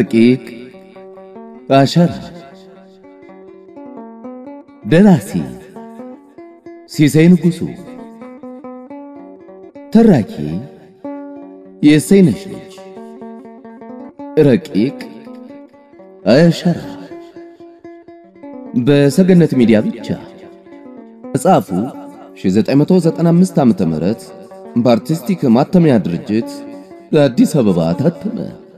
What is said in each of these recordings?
ረቂቅ አሸራ ደራሲ ሲሳይ ንጉሡ ተራኪ የእሰይነሽ ልጅ ረቂቅ አሸራ በሰገነት ሚዲያ ብቻ መጽሐፉ 1995 ዓመተ ምህረት በአርቲስቲክ ማተሚያ ድርጅት አዲስ አበባ ታተመ።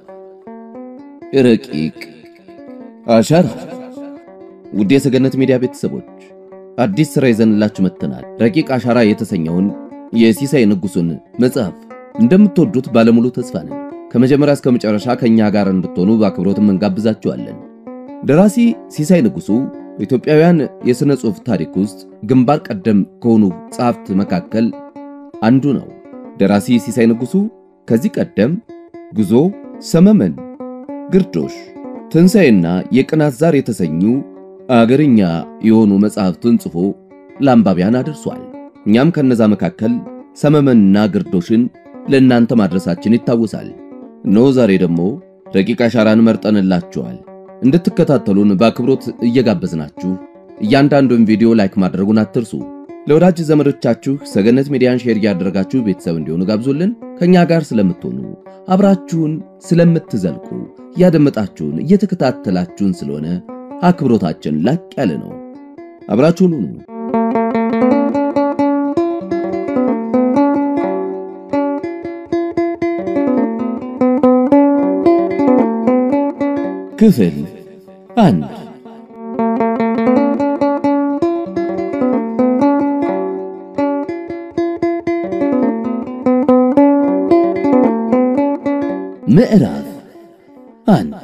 ረቂቅ አሸራ። ውድ የሰገነት ሚዲያ ቤተሰቦች አዲስ ሥራ ይዘንላችሁ መጥተናል። ረቂቅ አሸራ የተሰኘውን የሲሳይ ንጉሡን መጽሐፍ እንደምትወዱት ባለሙሉ ተስፋ ነን። ከመጀመሪያ እስከ መጨረሻ ከእኛ ጋር እንድትሆኑ በአክብሮትም እንጋብዛችኋለን። ደራሲ ሲሳይ ንጉሡ በኢትዮጵያውያን የሥነ ጽሑፍ ታሪክ ውስጥ ግንባር ቀደም ከሆኑ ጸሐፍት መካከል አንዱ ነው። ደራሲ ሲሳይ ንጉሡ ከዚህ ቀደም ጉዞ፣ ሰመመን፣ ግርዶሽ፣ ትንሣኤና የቅናት ዛር የተሰኙ አገርኛ የሆኑ መጽሐፍትን ጽፎ ለአንባቢያን አድርሷል። እኛም ከነዛ መካከል ሰመመንና ግርዶሽን ለእናንተ ማድረሳችን ይታወሳል። እነሆ ዛሬ ደግሞ ረቂቅ አሸራን መርጠንላችኋል። እንድትከታተሉን በአክብሮት እየጋበዝናችሁ እያንዳንዱን ቪዲዮ ላይክ ማድረጉን አትርሱ። ለወዳጅ ዘመዶቻችሁ ሰገነት ሚዲያን ሼር እያደረጋችሁ ቤተሰብ እንዲሆኑ ጋብዙልን። ከኛ ጋር ስለምትሆኑ አብራችሁን ስለምትዘልቁ እያደመጣችሁን እየተከታተላችሁን ስለሆነ አክብሮታችን ላቅ ያለ ነው። አብራችሁን ሁኑ። ክፍል አንድ ምዕራፍ አንድ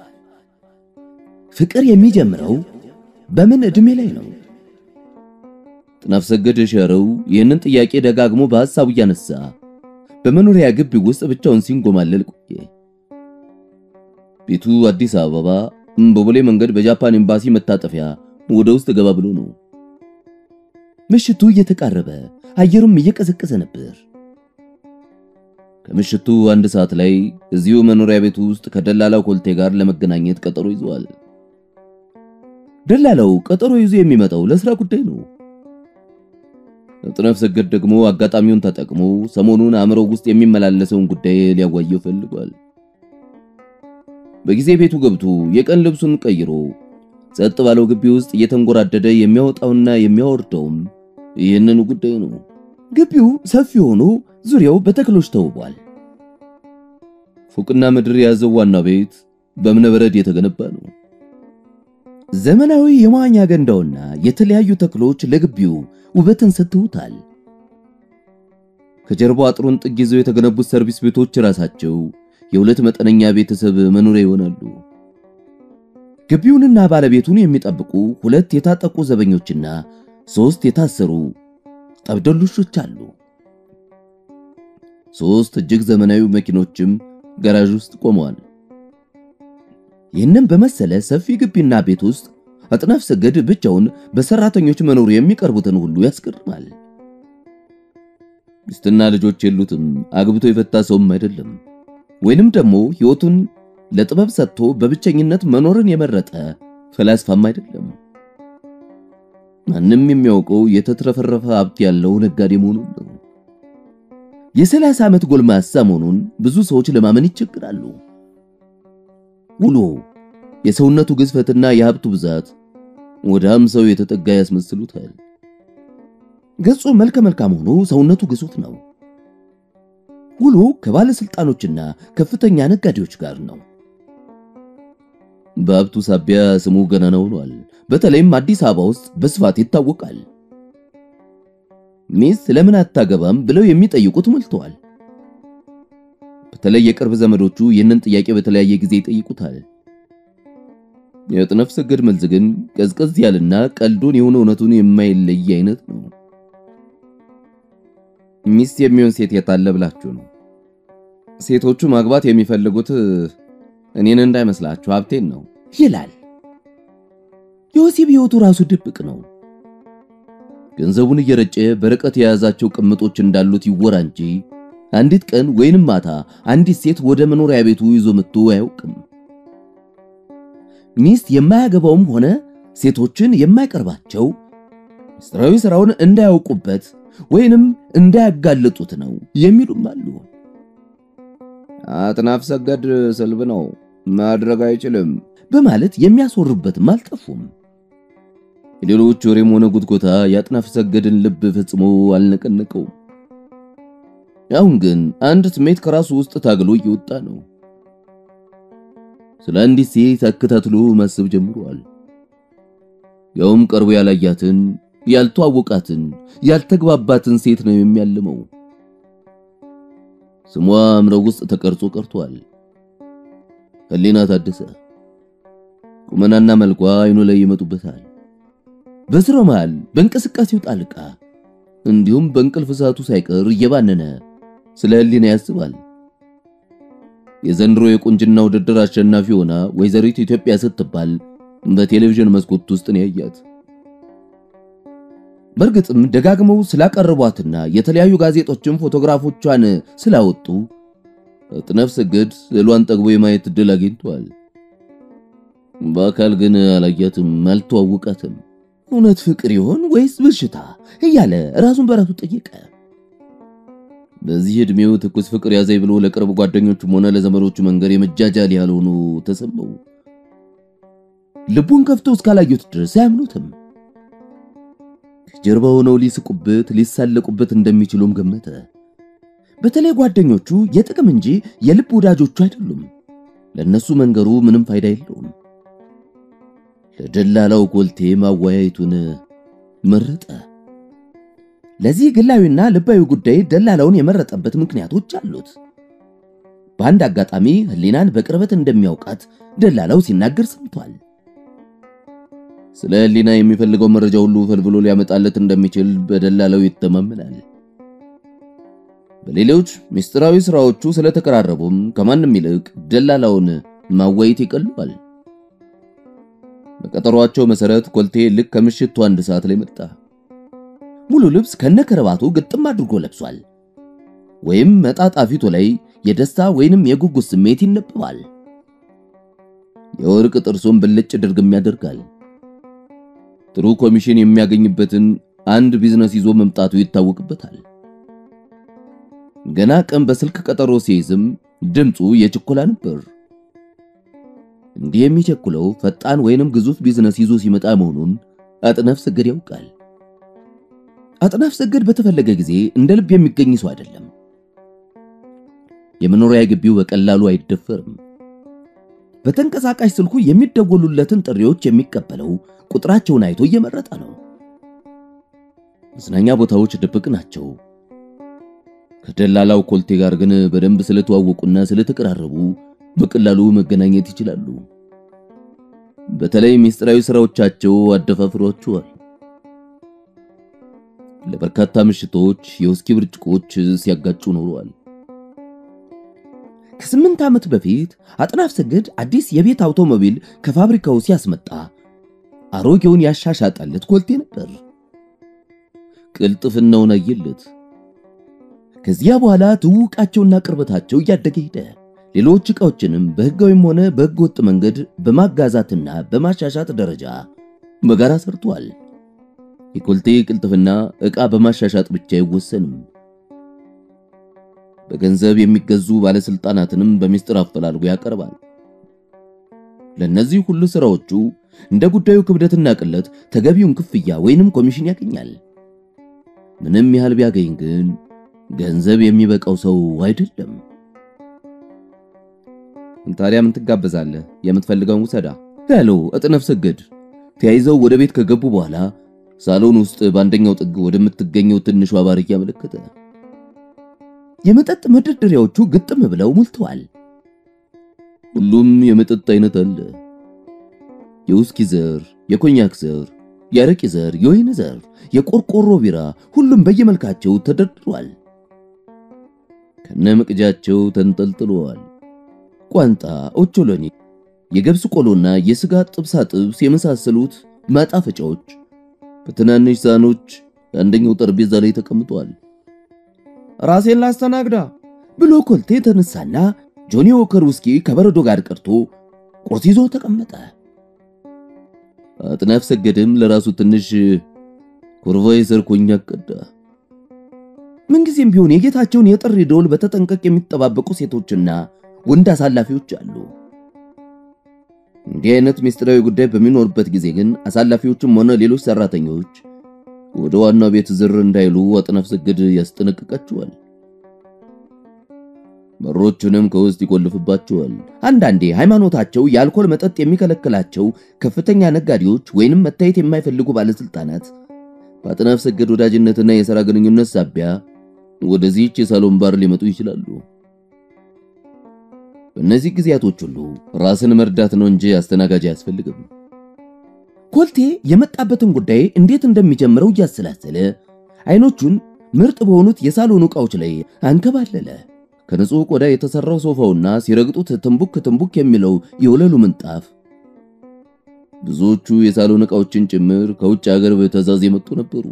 ፍቅር የሚጀምረው በምን ዕድሜ ላይ ነው? ጥናፍ ሰገድ ሸረው ይህንን ጥያቄ ደጋግሞ በሐሳቡ እያነሳ በመኖሪያ ግቢ ውስጥ ብቻውን ሲንጎማለል ቆየ። ቤቱ አዲስ አበባ በቦሌ መንገድ በጃፓን ኤምባሲ መታጠፊያ ወደ ውስጥ ገባ ብሎ ነው። ምሽቱ እየተቃረበ አየሩም እየቀዘቀዘ ነበር። ከምሽቱ አንድ ሰዓት ላይ እዚሁ መኖሪያ ቤቱ ውስጥ ከደላላው ኮልቴ ጋር ለመገናኘት ቀጠሮ ይዟል። ደላላው ቀጠሮ ይዞ የሚመጣው ለስራ ጉዳይ ነው። ጥናፍ ሰገድ ደግሞ አጋጣሚውን ተጠቅሞ ሰሞኑን አእምሮ ውስጥ የሚመላለሰውን ጉዳይ ሊያዋየው ፈልጓል። በጊዜ ቤቱ ገብቶ የቀን ልብሱን ቀይሮ ጸጥ ባለው ግቢ ውስጥ እየተንጎራደደ የሚያወጣውና የሚያወርደውም ይህንን ጉዳይ ነው። ግቢው ሰፊ ሆኖ ዙሪያው በተክሎች ተውቧል። ፎቅና ምድር የያዘው ዋና ቤት በእብነ በረድ የተገነባ ነው። ዘመናዊ የመዋኛ ገንዳውና የተለያዩ ተክሎች ለግቢው ውበትን ሰጥተውታል። ከጀርባው አጥሩን ጥግ ይዘው የተገነቡት ሰርቪስ ቤቶች ራሳቸው የሁለት መጠነኛ ቤተሰብ መኖሪያ ይሆናሉ። ግቢውንና ባለቤቱን የሚጠብቁ ሁለት የታጠቁ ዘበኞችና ሶስት የታሰሩ ጠብደሉሾች አሉ። ሶስት እጅግ ዘመናዊ መኪኖችም ጋራዥ ውስጥ ቆመዋል። ይህንን በመሰለ ሰፊ ግቢና ቤት ውስጥ አጥናፍ ሰገድ ብቻውን በሰራተኞች መኖሩ የሚቀርቡትን ሁሉ ያስገርማል። ሚስትና ልጆች የሉትም። አግብቶ የፈታ ሰውም አይደለም። ወይንም ደግሞ ሕይወቱን ለጥበብ ሰጥቶ በብቸኝነት መኖርን የመረጠ ፈላስፋም አይደለም። ማንም የሚያውቀው የተትረፈረፈ ሀብት ያለው ነጋዴ መሆኑን ነው። የሰላሳ ዓመት ጎልማሳ መሆኑን ብዙ ሰዎች ለማመን ይቸግራሉ። ውሎ የሰውነቱ ግዝፈትና የሀብቱ ብዛት ወደ ሃምሳው የተጠጋ ያስመስሉታል። ገጹ መልከ መልካም ሆኖ ሰውነቱ ግዙፍ ነው። ውሎ ከባለስልጣኖችና ከፍተኛ ነጋዴዎች ጋር ነው። በሀብቱ ሳቢያ ስሙ ገናና ሆኗል። በተለይም አዲስ አበባ ውስጥ በስፋት ይታወቃል። ሚስት ለምን አታገባም ብለው የሚጠይቁት ሞልተዋል። በተለይ የቅርብ ዘመዶቹ ይህንን ጥያቄ በተለያየ ጊዜ ይጠይቁታል። የአጥናፍ ሰገድ መልስ ግን ቀዝቀዝ ያልና ቀልዱን የሆነ እውነቱን የማይለይ አይነት ነው። ሚስት የሚሆን ሴት የታለ ብላችሁ ነው? ሴቶቹ ማግባት የሚፈልጉት እኔን እንዳይመስላችሁ ሀብቴን ነው ይላል። የወሲብ ሕይወቱ ራሱ ድብቅ ነው። ገንዘቡን እየረጨ በርቀት የያዛቸው ቅምጦች እንዳሉት ይወራ እንጂ አንዲት ቀን ወይንም ማታ አንዲት ሴት ወደ መኖሪያ ቤቱ ይዞ መጥቶ አያውቅም። ሚስት የማያገባውም ሆነ ሴቶችን የማይቀርባቸው ምስጢራዊ ሥራውን እንዳያውቁበት ወይንም እንዳያጋልጡት ነው የሚሉም አሉ። አጥናፍ ሰገድ ስልብ ነው ማድረግ አይችልም በማለት የሚያስወሩበትም አልጠፉም። የሌሎች ወሬም ሆነ ጉትጎታ የአጥናፍ ሰገድን ልብ ፈጽሞ አልነቀነቀውም። አሁን ግን አንድ ስሜት ከራሱ ውስጥ ታግሎ እየወጣ ነው። ስለ አንዲት ሴት አከታትሎ ማሰብ ጀምሯል። ያውም ቀርቦ ያላያትን፣ ያልተዋወቃትን፣ ያልተግባባትን ሴት ነው የሚያልመው። ስሟ አእምሮው ውስጥ ተቀርጾ ቀርቷል። ህሊና ታደሰ። ቁመናና መልኳ አይኑ ላይ ይመጡበታል። በስራው መሃል በእንቅስቃሴው ጣልቃ እንዲሁም በእንቅልፍ ሰዓቱ ሳይቀር እየባነነ ስለ ህሊና ያስባል። የዘንድሮ የቁንጅና ውድድር አሸናፊ ሆና ወይዘሪት ኢትዮጵያ ስትባል በቴሌቪዥን መስኮት ውስጥ ነው ያያት። በእርግጥም ደጋግመው ስላቀረቧትና የተለያዩ ጋዜጦችን ፎቶግራፎቿን ስላወጡ አጥናፍ ሰገድ ስዕሏን ጠግቦ የማየት እድል አግኝቷል። በአካል ግን አላያትም፣ አልተዋወቃትም። እውነት ፍቅር ይሆን ወይስ በሽታ እያለ ራሱን በራሱ ጠየቀ። በዚህ ዕድሜው ትኩስ ፍቅር ያዘኝ ብሎ ለቅርብ ጓደኞቹም ሆነ ለዘመዶቹ መንገር የመጃጃል ያህል ሆኖ ተሰማው። ልቡን ከፍቶ እስካላዩት ድረስ አያምኑትም። ከጀርባ ሆነው ሊስቁበት፣ ሊሳለቁበት እንደሚችሉም ገመተ። በተለይ ጓደኞቹ የጥቅም እንጂ የልብ ወዳጆቹ አይደሉም። ለነሱ መንገሩ ምንም ፋይዳ የለውም። ለደላላው ኮልቴ ማወያየቱን መረጠ። ለዚህ ግላዊና ልባዊ ጉዳይ ደላላውን የመረጠበት ምክንያቶች አሉት። በአንድ አጋጣሚ ህሊናን በቅርበት እንደሚያውቃት ደላላው ሲናገር ሰምቷል። ስለ ህሊና የሚፈልገው መረጃ ሁሉ ፈልፍሎ ሊያመጣለት እንደሚችል በደላላው ይተማመናል። በሌሎች ምስጢራዊ ስራዎቹ ስለተቀራረቡም ከማንም ይልቅ ደላላውን ማወያየት ይቀልዋል። በቀጠሯቸው መሰረት ኮልቴ ልክ ከምሽቱ አንድ ሰዓት ላይ መጣ። ሙሉ ልብስ ከነከረባቱ ግጥም አድርጎ ለብሷል። ወይም መጣጣ ፊቱ ላይ የደስታ ወይንም የጉጉት ስሜት ይነበባል። የወርቅ ጥርሱን ብልጭ ድርግም ያደርጋል። ጥሩ ኮሚሽን የሚያገኝበትን አንድ ቢዝነስ ይዞ መምጣቱ ይታወቅበታል። ገና ቀን በስልክ ቀጠሮ ሲይዝም ድምፁ የችኮላ ነበር። እንዲህ የሚቸኩለው ፈጣን ወይንም ግዙፍ ቢዝነስ ይዞ ሲመጣ መሆኑን አጥናፍ ሰገድ ያውቃል። አጥናፍ ሰገድ በተፈለገ ጊዜ እንደ ልብ የሚገኝ ሰው አይደለም። የመኖሪያ ግቢው በቀላሉ አይደፈርም። በተንቀሳቃሽ ስልኩ የሚደወሉለትን ጥሪዎች የሚቀበለው ቁጥራቸውን አይቶ እየመረጠ ነው። መዝናኛ ቦታዎች ድብቅ ናቸው። ከደላላው ኮልቴ ጋር ግን በደንብ ስለተዋወቁና ስለተቀራረቡ በቀላሉ መገናኘት ይችላሉ። በተለይ ምስጢራዊ ስራዎቻቸው አደፋፍሯቸዋል። ለበርካታ ምሽቶች የውስኪ ብርጭቆች ሲያጋጩ ኖረዋል። ከስምንት ዓመት በፊት አጥናፍ ሰገድ አዲስ የቤት አውቶሞቢል ከፋብሪካው ሲያስመጣ አሮጌውን ያሻሻጣለት ኮልቴ ነበር። ቅልጥፍናውን አየለት። ከዚያ በኋላ ትውውቃቸውና ቅርበታቸው እያደገ ሄደ። ሌሎች ዕቃዎችንም በሕጋዊም ሆነ በሕገ ወጥ መንገድ በማጋዛትና በማሻሻጥ ደረጃ በጋራ ሰርቷል። የኮልቴ ቅልጥፍና ዕቃ በማሻሻጥ ብቻ አይወሰንም። በገንዘብ የሚገዙ ባለስልጣናትንም በሚስጥር አፈላልጎ ያቀርባል። ለነዚህ ሁሉ ስራዎቹ እንደ ጉዳዩ ክብደትና ቅለት ተገቢውን ክፍያ ወይንም ኮሚሽን ያገኛል። ምንም ያህል ቢያገኝ ግን ገንዘብ የሚበቃው ሰው አይደለም። ታዲያ ምን ትጋበዛለህ? የምትፈልገውን ውሰዳ ያለው አጥናፍ ሰገድ ተያይዘው ወደ ቤት ከገቡ በኋላ ሳሎን ውስጥ በአንደኛው ጥግ ወደምትገኘው ትንሿ ባር እያመለከተ የመጠጥ መደርደሪያዎቹ ግጥም ብለው ሞልተዋል። ሁሉም የመጠጥ አይነት አለ። የውስኪ ዘር፣ የኮኛክ ዘር፣ የአረቂ ዘር፣ የወይን ዘር፣ የቆርቆሮ ቢራ፣ ሁሉም በየመልካቸው ተደርድሯል። ከነመቅጃቸው ተንጠልጥለዋል። ቋንጣ፣ ኦቾሎኒ፣ የገብስ ቆሎና የስጋ ጥብሳ ጥብስ የመሳሰሉት ማጣፈጫዎች በትናንሽ ሳህኖች አንደኛው ጠረጴዛ ላይ ተቀምጠዋል። ራሴን ላስተናግዳ ብሎ ኮልቴ ተነሳና ጆኒ ዎከር ውስኪ ከበረዶ ጋር ቀርቶ ቁርስ ይዞ ተቀመጠ። አጥናፍ ሰገድም ለራሱ ትንሽ ኩርቫይ ሰርኮኛ ቀዳ። ምንጊዜም ቢሆን የጌታቸውን የጥሪ ደወል በተጠንቀቅ የሚጠባበቁ ሴቶችና ወንድ አሳላፊዎች አሉ። እንዲህ አይነት ምስጢራዊ ጉዳይ በሚኖርበት ጊዜ ግን አሳላፊዎችም ሆነ ሌሎች ሰራተኞች ወደ ዋናው ቤት ዝር እንዳይሉ አጥናፍ ሰገድ ያስጠነቅቃቸዋል። በሮቹንም ከውስጥ ይቆልፍባቸዋል። አንዳንዴ ሃይማኖታቸው የአልኮል መጠጥ የሚከለክላቸው ከፍተኛ ነጋዴዎች ወይንም መታየት የማይፈልጉ ባለስልጣናት በአጥናፍ ሰገድ ወዳጅነትና የሥራ ግንኙነት ሳቢያ ወደዚህች የሳሎን ባር ሊመጡ ይችላሉ። በእነዚህ ጊዜያቶች ሁሉ ራስን መርዳት ነው እንጂ አስተናጋጅ አያስፈልግም። ኮልቴ የመጣበትን ጉዳይ እንዴት እንደሚጀምረው እያሰላሰለ አይኖቹን ምርጥ በሆኑት የሳሎን ዕቃዎች ላይ አንከባለለ። ከንጹህ ቆዳ የተሰራው ሶፋውና ሲረግጡት ትንቡክ ትንቡክ የሚለው የወለሉ ምንጣፍ ብዙዎቹ የሳሎን ዕቃዎችን ጭምር ከውጭ ሀገር በትዕዛዝ የመጡ ነበሩ።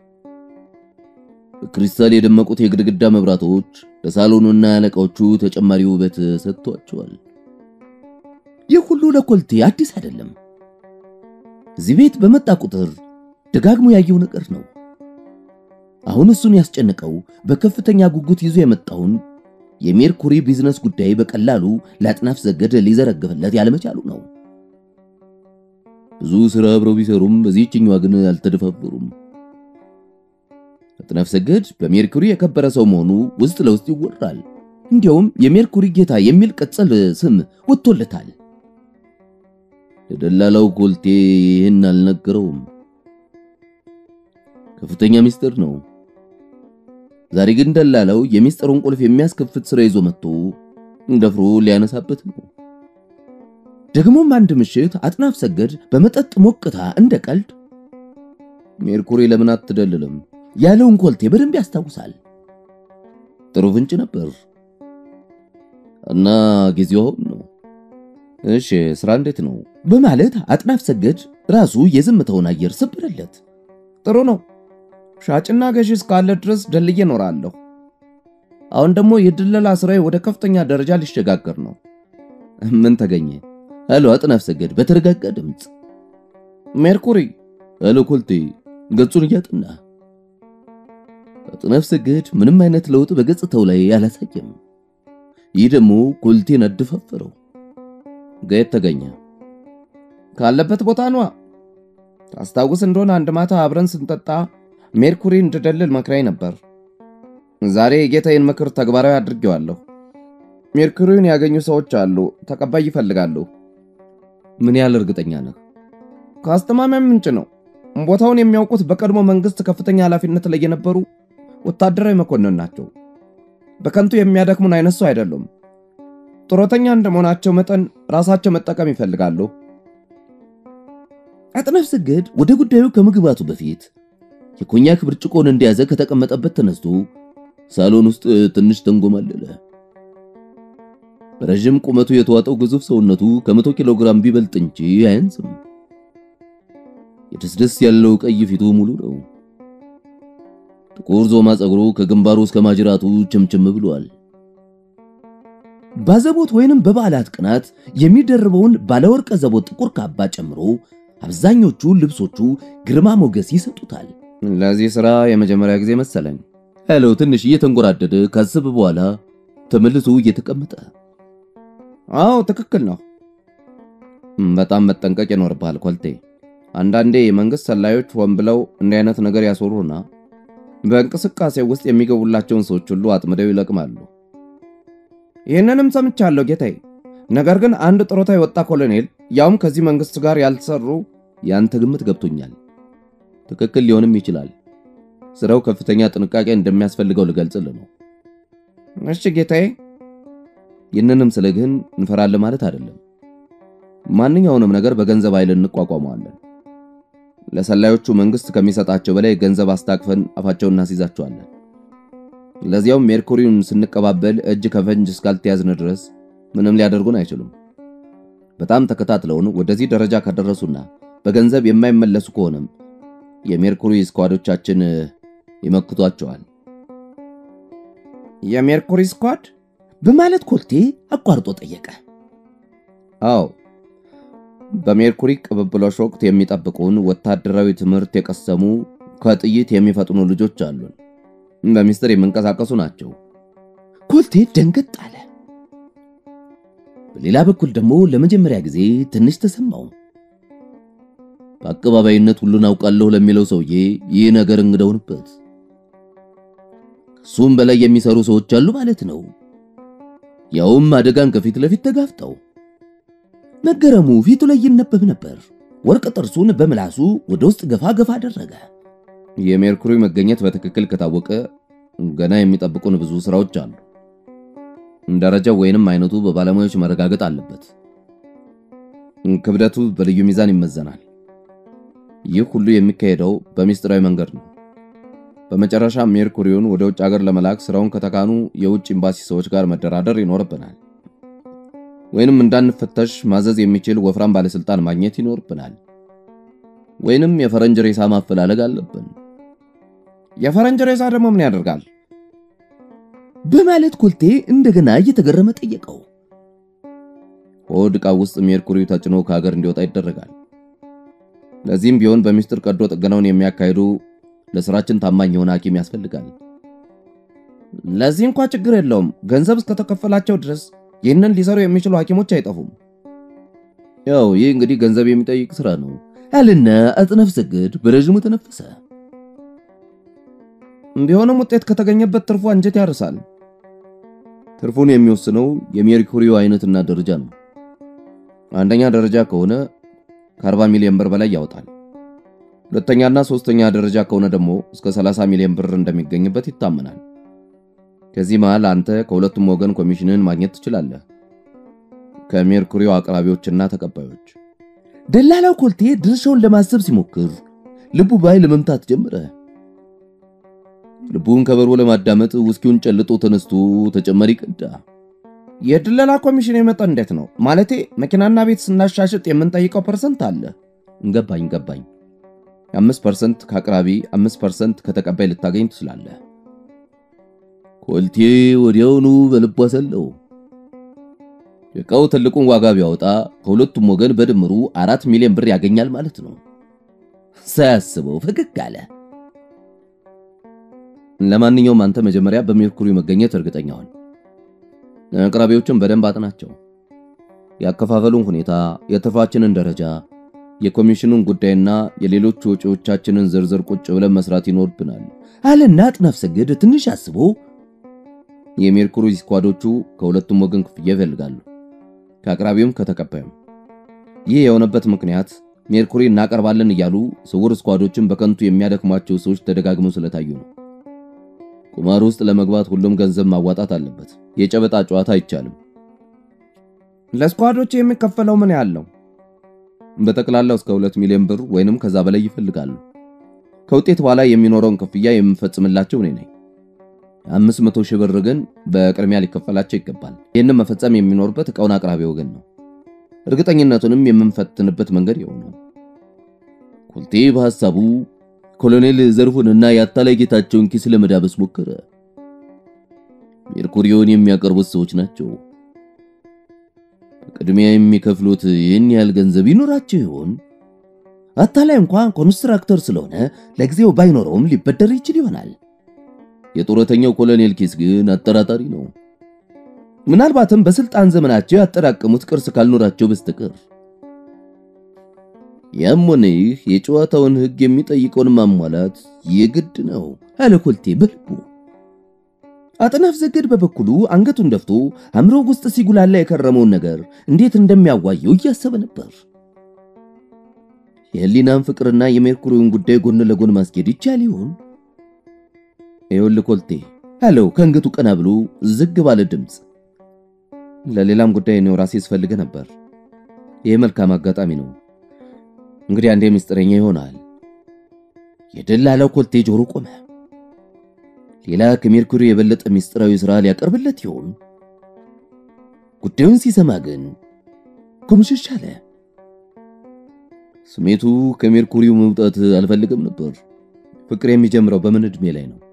በክሪስታል የደመቁት የግድግዳ መብራቶች ለሳሎኑና ለዕቃዎቹ ተጨማሪ ውበት ሰጥቷቸዋል። ይህ ሁሉ ለኮልቴ አዲስ አይደለም። እዚህ ቤት በመጣ ቁጥር ደጋግሞ ያየው ነገር ነው። አሁን እሱን ያስጨነቀው በከፍተኛ ጉጉት ይዞ የመጣውን የሜርኩሪ ቢዝነስ ጉዳይ በቀላሉ ለአጥናፍ ሰገድ ሊዘረግፍለት ያለመቻሉ ነው። ብዙ ሥራ አብረው ቢሰሩም በዚህችኛዋ ግን አልተደፋበሩም። አጥናፍ ሰገድ በሜርኩሪ የከበረ ሰው መሆኑ ውስጥ ለውስጥ ይወራል። እንዲያውም የሜርኩሪ ጌታ የሚል ቅጽል ስም ወጥቶለታል። ለደላላው ኮልቴ ይህን አልነገረውም። ከፍተኛ ሚስጥር ነው። ዛሬ ግን ደላላው የሚስጥሩን ቁልፍ የሚያስከፍት ስራ ይዞ መጥቶ እንደፍሮ ሊያነሳበት ነው። ደግሞም አንድ ምሽት አጥናፍ ሰገድ በመጠጥ ሞቅታ እንደ ቀልድ ሜርኩሪ ለምን አትደልልም ያለውን ኮልቴ በደንብ ያስታውሳል። ጥሩ ፍንጭ ነበር እና ጊዜው አሁን ነው። እሺ ስራ እንዴት ነው በማለት አጥናፍ ሰገድ ራሱ የዝምታውን አየር ሰበረለት። ጥሩ ነው። ሻጭና ገዢ እስካለ ድረስ ደልዬ እኖራለሁ። አሁን ደግሞ የድለላ ስራዬ ወደ ከፍተኛ ደረጃ ሊሸጋገር ነው። ምን ተገኘ አለው አጥናፍ ሰገድ በተረጋጋ ድምፅ። ሜርኩሪ አለው ኮልቴ ገጹን እያጠና። አጥናፍ ሰገድ ምንም አይነት ለውጥ በገጽታው ላይ አላሳየም። ይህ ደግሞ ኮልቴን አደፋፈረው። ገየት ተገኘ ካለበት ቦታ ነዋ። ታስታውስ እንደሆነ አንድ ማታ አብረን ስንጠጣ ሜርኩሪ እንድደልል መክራኝ ነበር። ዛሬ የጌታዬን ምክር ተግባራዊ አድርጌዋለሁ። ሜርኩሪውን ያገኙ ሰዎች አሉ፣ ተቀባይ ይፈልጋሉ። ምን ያህል እርግጠኛ ነህ? ከአስተማማኝ ምንጭ ነው። ቦታውን የሚያውቁት በቀድሞ መንግስት ከፍተኛ ኃላፊነት ላይ የነበሩ ወታደራዊ መኮንን ናቸው። በከንቱ የሚያደክሙን አይነት ሰው አይደሉም። ጡረተኛ እንደመሆናቸው መጠን ራሳቸው መጠቀም ይፈልጋሉ። አጥናፍ ሰገድ ወደ ጉዳዩ ከመግባቱ በፊት የኮኛክ ብርጭቆን እንደያዘ ከተቀመጠበት ተነስቶ ሳሎን ውስጥ ትንሽ ተንጎማለለ። በረዥም ቁመቱ የተዋጠው ግዙፍ ሰውነቱ ከመቶ ኪሎ ግራም ቢበልጥ እንጂ አያንስም። የደስደስ ያለው ቀይ ፊቱ ሙሉ ነው። ጥቁር ዞማ ጸጉሩ ከግንባሩ እስከ ማጅራቱ ችምችም ብሏል። ባዘቦት ወይንም በበዓላት ቀናት የሚደርበውን ባለወርቀ ዘቦት ጥቁር ካባ ጨምሮ አብዛኞቹ ልብሶቹ ግርማ ሞገስ ይሰጡታል። ለዚህ ሥራ የመጀመሪያ ጊዜ መሰለኝ ያለው ትንሽ እየተንጎራደደ ካስብ በኋላ ተመልሶ እየተቀመጠ አዎ ትክክል ነው። በጣም መጠንቀቅ ይኖርብሃል ኮልቴ። አንዳንዴ የመንግስት ሰላዮች ሆን ብለው እንዲህ አይነት ነገር ያስወሩና በእንቅስቃሴ ውስጥ የሚገቡላቸውን ሰዎች ሁሉ አጥምደው ይለቅማሉ። ይህንንም ሰምቻለሁ ጌታዬ። ነገር ግን አንድ ጡረታ የወጣ ኮሎኔል ያውም ከዚህ መንግስት ጋር ያልተሰሩ ያንተ ግምት ገብቶኛል። ትክክል ሊሆንም ይችላል። ስራው ከፍተኛ ጥንቃቄ እንደሚያስፈልገው ልገልጽልህ ነው። እሺ ጌታዬ። ይህንንም ስለ ግን እንፈራለን ማለት አይደለም። ማንኛውንም ነገር በገንዘብ ኃይል እንቋቋመዋለን። ለሰላዮቹ መንግስት ከሚሰጣቸው በላይ ገንዘብ አስታቅፈን አፋቸውን እናስይዛቸዋለን። ለዚያውም ሜርኩሪውን ስንቀባበል እጅ ከፈንጅ እስካልተያዝን ድረስ ምንም ሊያደርጉን አይችሉም። በጣም ተከታትለውን ወደዚህ ደረጃ ከደረሱና በገንዘብ የማይመለሱ ከሆነም የሜርኩሪ ስኳዶቻችን ይመክቷቸዋል። የሜርኩሪ ስኳድ በማለት ኮልቴ አቋርጦ ጠየቀ። አዎ በሜርኩሪ ቅብብሎሽ ወቅት የሚጠብቁን ወታደራዊ ትምህርት የቀሰሙ ከጥይት የሚፈጥኑ ልጆች አሉን። በሚስጥር የሚንቀሳቀሱ ናቸው። ኮልቴ ደንገጥ አለ። በሌላ በኩል ደግሞ ለመጀመሪያ ጊዜ ትንሽ ተሰማው። በአቀባባይነት ሁሉን አውቃለሁ ለሚለው ሰውዬ ይህ ነገር እንግደውንበት ከሱም በላይ የሚሰሩ ሰዎች አሉ ማለት ነው። ያውም አደጋን ከፊት ለፊት ተጋፍጠው። መገረሙ ፊቱ ላይ ይነበብ ነበር። ወርቅ ጥርሱን በምላሱ ወደ ውስጥ ገፋ ገፋ አደረገ። የሜርኩሪ መገኘት በትክክል ከታወቀ ገና የሚጠብቁን ብዙ ስራዎች አሉ። ደረጃው ወይንም አይነቱ በባለሙያዎች መረጋገጥ አለበት። ክብደቱ በልዩ ሚዛን ይመዘናል። ይህ ሁሉ የሚካሄደው በሚስጥራዊ መንገድ ነው። በመጨረሻ ሜርኩሪውን ወደ ውጭ ሀገር ለመላክ ስራውን ከተካኑ የውጭ ኤምባሲ ሰዎች ጋር መደራደር ይኖርብናል። ወይንም እንዳንፈተሽ ማዘዝ የሚችል ወፍራም ባለስልጣን ማግኘት ይኖርብናል። ወይንም የፈረንጅ ሬሳ ማፈላለግ አለብን። የፈረንጅ ሬሳ ደግሞ ምን ያደርጋል? በማለት ኮልቴ እንደገና እየተገረመ ጠየቀው። ሆድ ዕቃ ውስጥ ሜርኩሪው ተጭኖ ከሀገር እንዲወጣ ይደረጋል። ለዚህም ቢሆን በሚስጥር ቀዶ ጥገናውን የሚያካሂዱ ለስራችን ታማኝ የሆነ ሐኪም ያስፈልጋል። ለዚህ እንኳ ችግር የለውም። ገንዘብ እስከተከፈላቸው ድረስ ይህንን ሊሰሩ የሚችሉ ሐኪሞች አይጠፉም። ያው ይህ እንግዲህ ገንዘብ የሚጠይቅ ስራ ነው አልና አጥናፍ ሰገድ በረዥሙ ተነፈሰ። ቢሆንም ውጤት ከተገኘበት ትርፉ አንጀት ያርሳል። ትርፉን የሚወስነው የሜርኩሪው አይነትና ደረጃ ነው። አንደኛ ደረጃ ከሆነ ከ40 ሚሊዮን ብር በላይ ያወጣል። ሁለተኛና ሶስተኛ ደረጃ ከሆነ ደግሞ እስከ 30 ሚሊዮን ብር እንደሚገኝበት ይታመናል። ከዚህ መሃል አንተ ከሁለቱም ወገን ኮሚሽንን ማግኘት ትችላለህ፣ ከሜርኩሪው አቅራቢዎችና ተቀባዮች። ደላላው ኮልቴ ድርሻውን ለማሰብ ሲሞክር ልቡ ባይ ለመምታት ጀመረ። ልቡን ከበሮ ለማዳመጥ ውስኪውን ጨልጦ ተነስቶ ተጨማሪ ቀዳ። የድለላ ኮሚሽን የመጣ እንዴት ነው? ማለቴ መኪናና ቤት ስናሻሽጥ የምንጠይቀው ፐርሰንት አለ። ገባኝ ገባኝ። አምስት ፐርሰንት ከአቅራቢ አምስት ፐርሰንት ከተቀባይ ልታገኝ ትችላለህ። ኮልቴ ወዲያውኑ በልቡ አሰለው። ዕቃው ትልቁን ዋጋ ቢያወጣ ከሁለቱም ወገን በድምሩ አራት ሚሊዮን ብር ያገኛል ማለት ነው። ሳያስበው ፈገግ አለ። ለማንኛውም አንተ መጀመሪያ በሜርኩሪ መገኘት እርግጠኛ ሁን። አቅራቢዎችን በደንብ አጥናቸው። ያከፋፈሉን ሁኔታ፣ የትርፋችንን ደረጃ፣ የኮሚሽኑን ጉዳይና የሌሎች ወጪዎቻችንን ዝርዝር ቁጭ ብለን መስራት ይኖርብናል አለና አጥናፍ ሰገድ ትንሽ አስቦ የሜርኩሪ ስኳዶቹ ከሁለቱም ወገን ክፍያ ይፈልጋሉ፣ ከአቅራቢውም ከተቀባዩም። ይህ የሆነበት ምክንያት ሜርኩሪ እናቀርባለን እያሉ ስውር ስኳዶችን በከንቱ የሚያደክሟቸው ሰዎች ተደጋግመው ስለታዩ ነው። ቁማር ውስጥ ለመግባት ሁሉም ገንዘብ ማዋጣት አለበት። የጨበጣ ጨዋታ አይቻልም። ለስኳዶች የሚከፈለው ምን ያለው? በጠቅላላው እስከ ሁለት ሚሊዮን ብር ወይንም ከዛ በላይ ይፈልጋሉ። ከውጤት በኋላ የሚኖረውን ክፍያ የምፈጽምላቸው እኔ ነኝ። አምስት መቶ ሺህ ብር ግን በቅድሚያ ሊከፈላቸው ይገባል። ይህንም መፈጸም የሚኖርበት ዕቃውን አቅራቢ ወገን ነው። እርግጠኝነቱንም የምንፈትንበት መንገድ የሆነው ኮልቴ በሐሳቡ ኮሎኔል ዘርፉንና የአታላይ ጌታቸውን ኪስ ለመዳበስ ሞከረ። ሜርኩሪዮን የሚያቀርቡት ሰዎች ናቸው። በቅድሚያ የሚከፍሉት ይህን ያህል ገንዘብ ይኖራቸው ይሆን? አታላይ እንኳን ኮንስትራክተር ስለሆነ ለጊዜው ባይኖረውም ሊበደር ይችል ይሆናል። የጡረተኛው ኮሎኔል ኪስ ግን አጠራጣሪ ነው። ምናልባትም በስልጣን ዘመናቸው ያጠራቀሙት ቅርስ ካልኖራቸው በስተቀር። ያም ሆነ ይህ የጨዋታውን ሕግ የሚጠይቀውን ማሟላት የግድ ነው አለ ኮልቴ በልቡ። አጥናፍ ዘገድ በበኩሉ አንገቱን ደፍቶ አእምሮ ውስጥ ሲጉላላ የከረመውን ነገር እንዴት እንደሚያዋየው እያሰበ ነበር። የህሊናን ፍቅርና የሜርኩሪውን ጉዳይ ጎን ለጎን ማስኬድ ይቻል ይሆን? ይኸውልህ ኮልቴ አለው ከአንገቱ ቀና ብሎ ዝግ ባለ ድምፅ። ለሌላም ጉዳይ እኔው ራሴ ስፈልገ ነበር። ይህ መልካም አጋጣሚ ነው። እንግዲህ አንዴ ምስጢረኛ ይሆናል። የደላላው ኮልቴ ጆሮ ቆመ። ሌላ ከሜርኩሪ የበለጠ ምስጢራዊ ሥራ ሊያቀርብለት ይሆን? ጉዳዩን ሲሰማ ግን ኩምሽሽ አለ። ስሜቱ ከሜርኩሪው መውጣት አልፈልግም ነበር። ፍቅር የሚጀምረው በምን ዕድሜ ላይ ነው?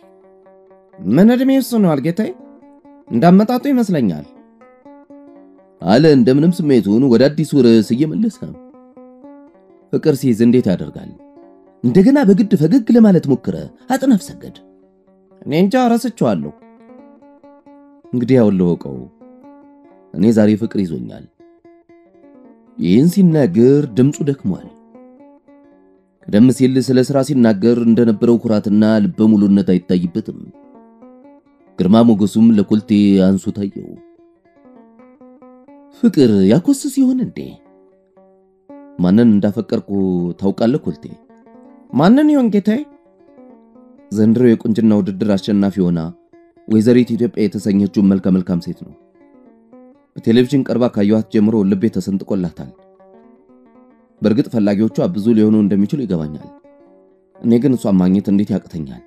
ምን ዕድሜ ይወስነዋል ጌታዬ? እንዳመጣጡ ይመስለኛል። አለ እንደምንም ስሜቱን ወደ አዲሱ ርዕስ እየመለሰ። ፍቅር ሲይዝ እንዴት ያደርጋል? እንደገና በግድ ፈገግ ለማለት ሞክረ። አጥናፍ ሰገድ እኔ እንጃ ረስቼዋለሁ። እንግዲህ ያውለወቀው እኔ ዛሬ ፍቅር ይዞኛል። ይህን ሲናገር ድምፁ ደክሟል። ቀደም ሲል ስለ ሥራ ሲናገር እንደነበረው ኩራትና ልበ ሙሉነት አይታይበትም። ግርማ ሞገሱም ለኮልቴ አንሱ ታየው። ፍቅር ያኮስስ ይሆን እንዴ? ማንን እንዳፈቀርኩ ታውቃለህ ኮልቴ? ማንን ይሆን ጌታዬ? ዘንድሮ የቁንጅና ውድድር አሸናፊ ሆና ወይዘሪት ኢትዮጵያ የተሰኘችውን መልከ መልካም ሴት ነው። በቴሌቪዥን ቀርባ ካየኋት ጀምሮ ልቤ ተሰንጥቆላታል። በእርግጥ ፈላጊዎቿ ብዙ ሊሆኑ እንደሚችሉ ይገባኛል። እኔ ግን እሷን ማግኘት እንዴት ያቅተኛል?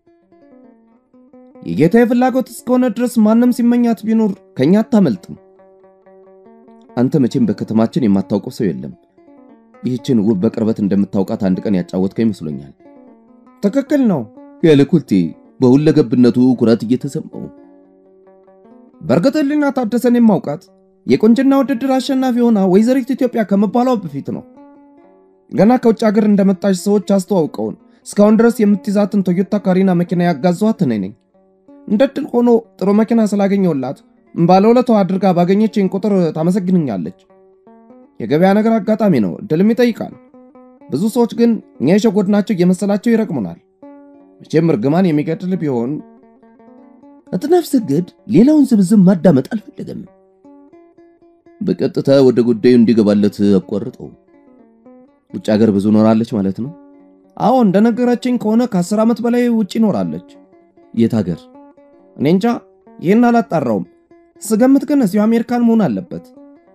የጌታዬ ፍላጎት እስከሆነ ድረስ ማንም ሲመኛት ቢኖር ከኛ አታመልጥም። አንተ መቼም በከተማችን የማታውቀው ሰው የለም። ይህችን ውብ በቅርበት እንደምታውቃት አንድ ቀን ያጫወትከ ይመስሎኛል። ትክክል ነው ያለ ኮልቴ በሁለገብነቱ ኩራት እየተሰማው በእርግጥ ህሊና ታደሰን የማውቃት የቁንጅና ውድድር አሸናፊ ሆና ወይዘሪት ኢትዮጵያ ከመባሏ በፊት ነው። ገና ከውጭ ሀገር እንደመጣች ሰዎች አስተዋውቀውን እስካሁን ድረስ የምትይዛትን ቶዮታ ካሪና መኪና ያጋዘኋት እኔ ነኝ። እንደ ድል ሆኖ ጥሩ መኪና ስላገኘውላት ባለውለታው አድርጋ ባገኘችኝ ቁጥር ታመሰግንኛለች። የገበያ ነገር አጋጣሚ ነው፣ እድልም ይጠይቃል። ብዙ ሰዎች ግን እኛ የሸጎድናቸው እየመሰላቸው ይረግሙናል። መቼም እርግማን የሚገድል ቢሆን አጥናፍ ሰገድ ሌላውን ዝብዝብ ማዳመጥ አልፈለገም። በቀጥታ ወደ ጉዳዩ እንዲገባለት አቋርጠው። ውጭ ሀገር ብዙ ኖራለች ማለት ነው? አዎ እንደነገረችኝ ከሆነ ከአስር ዓመት በላይ ውጭ ይኖራለች። የት ሀገር? እኔ እንጃ፣ ይህን አላጣራውም። ስገምት ግን እዚሁ አሜሪካን መሆን አለበት።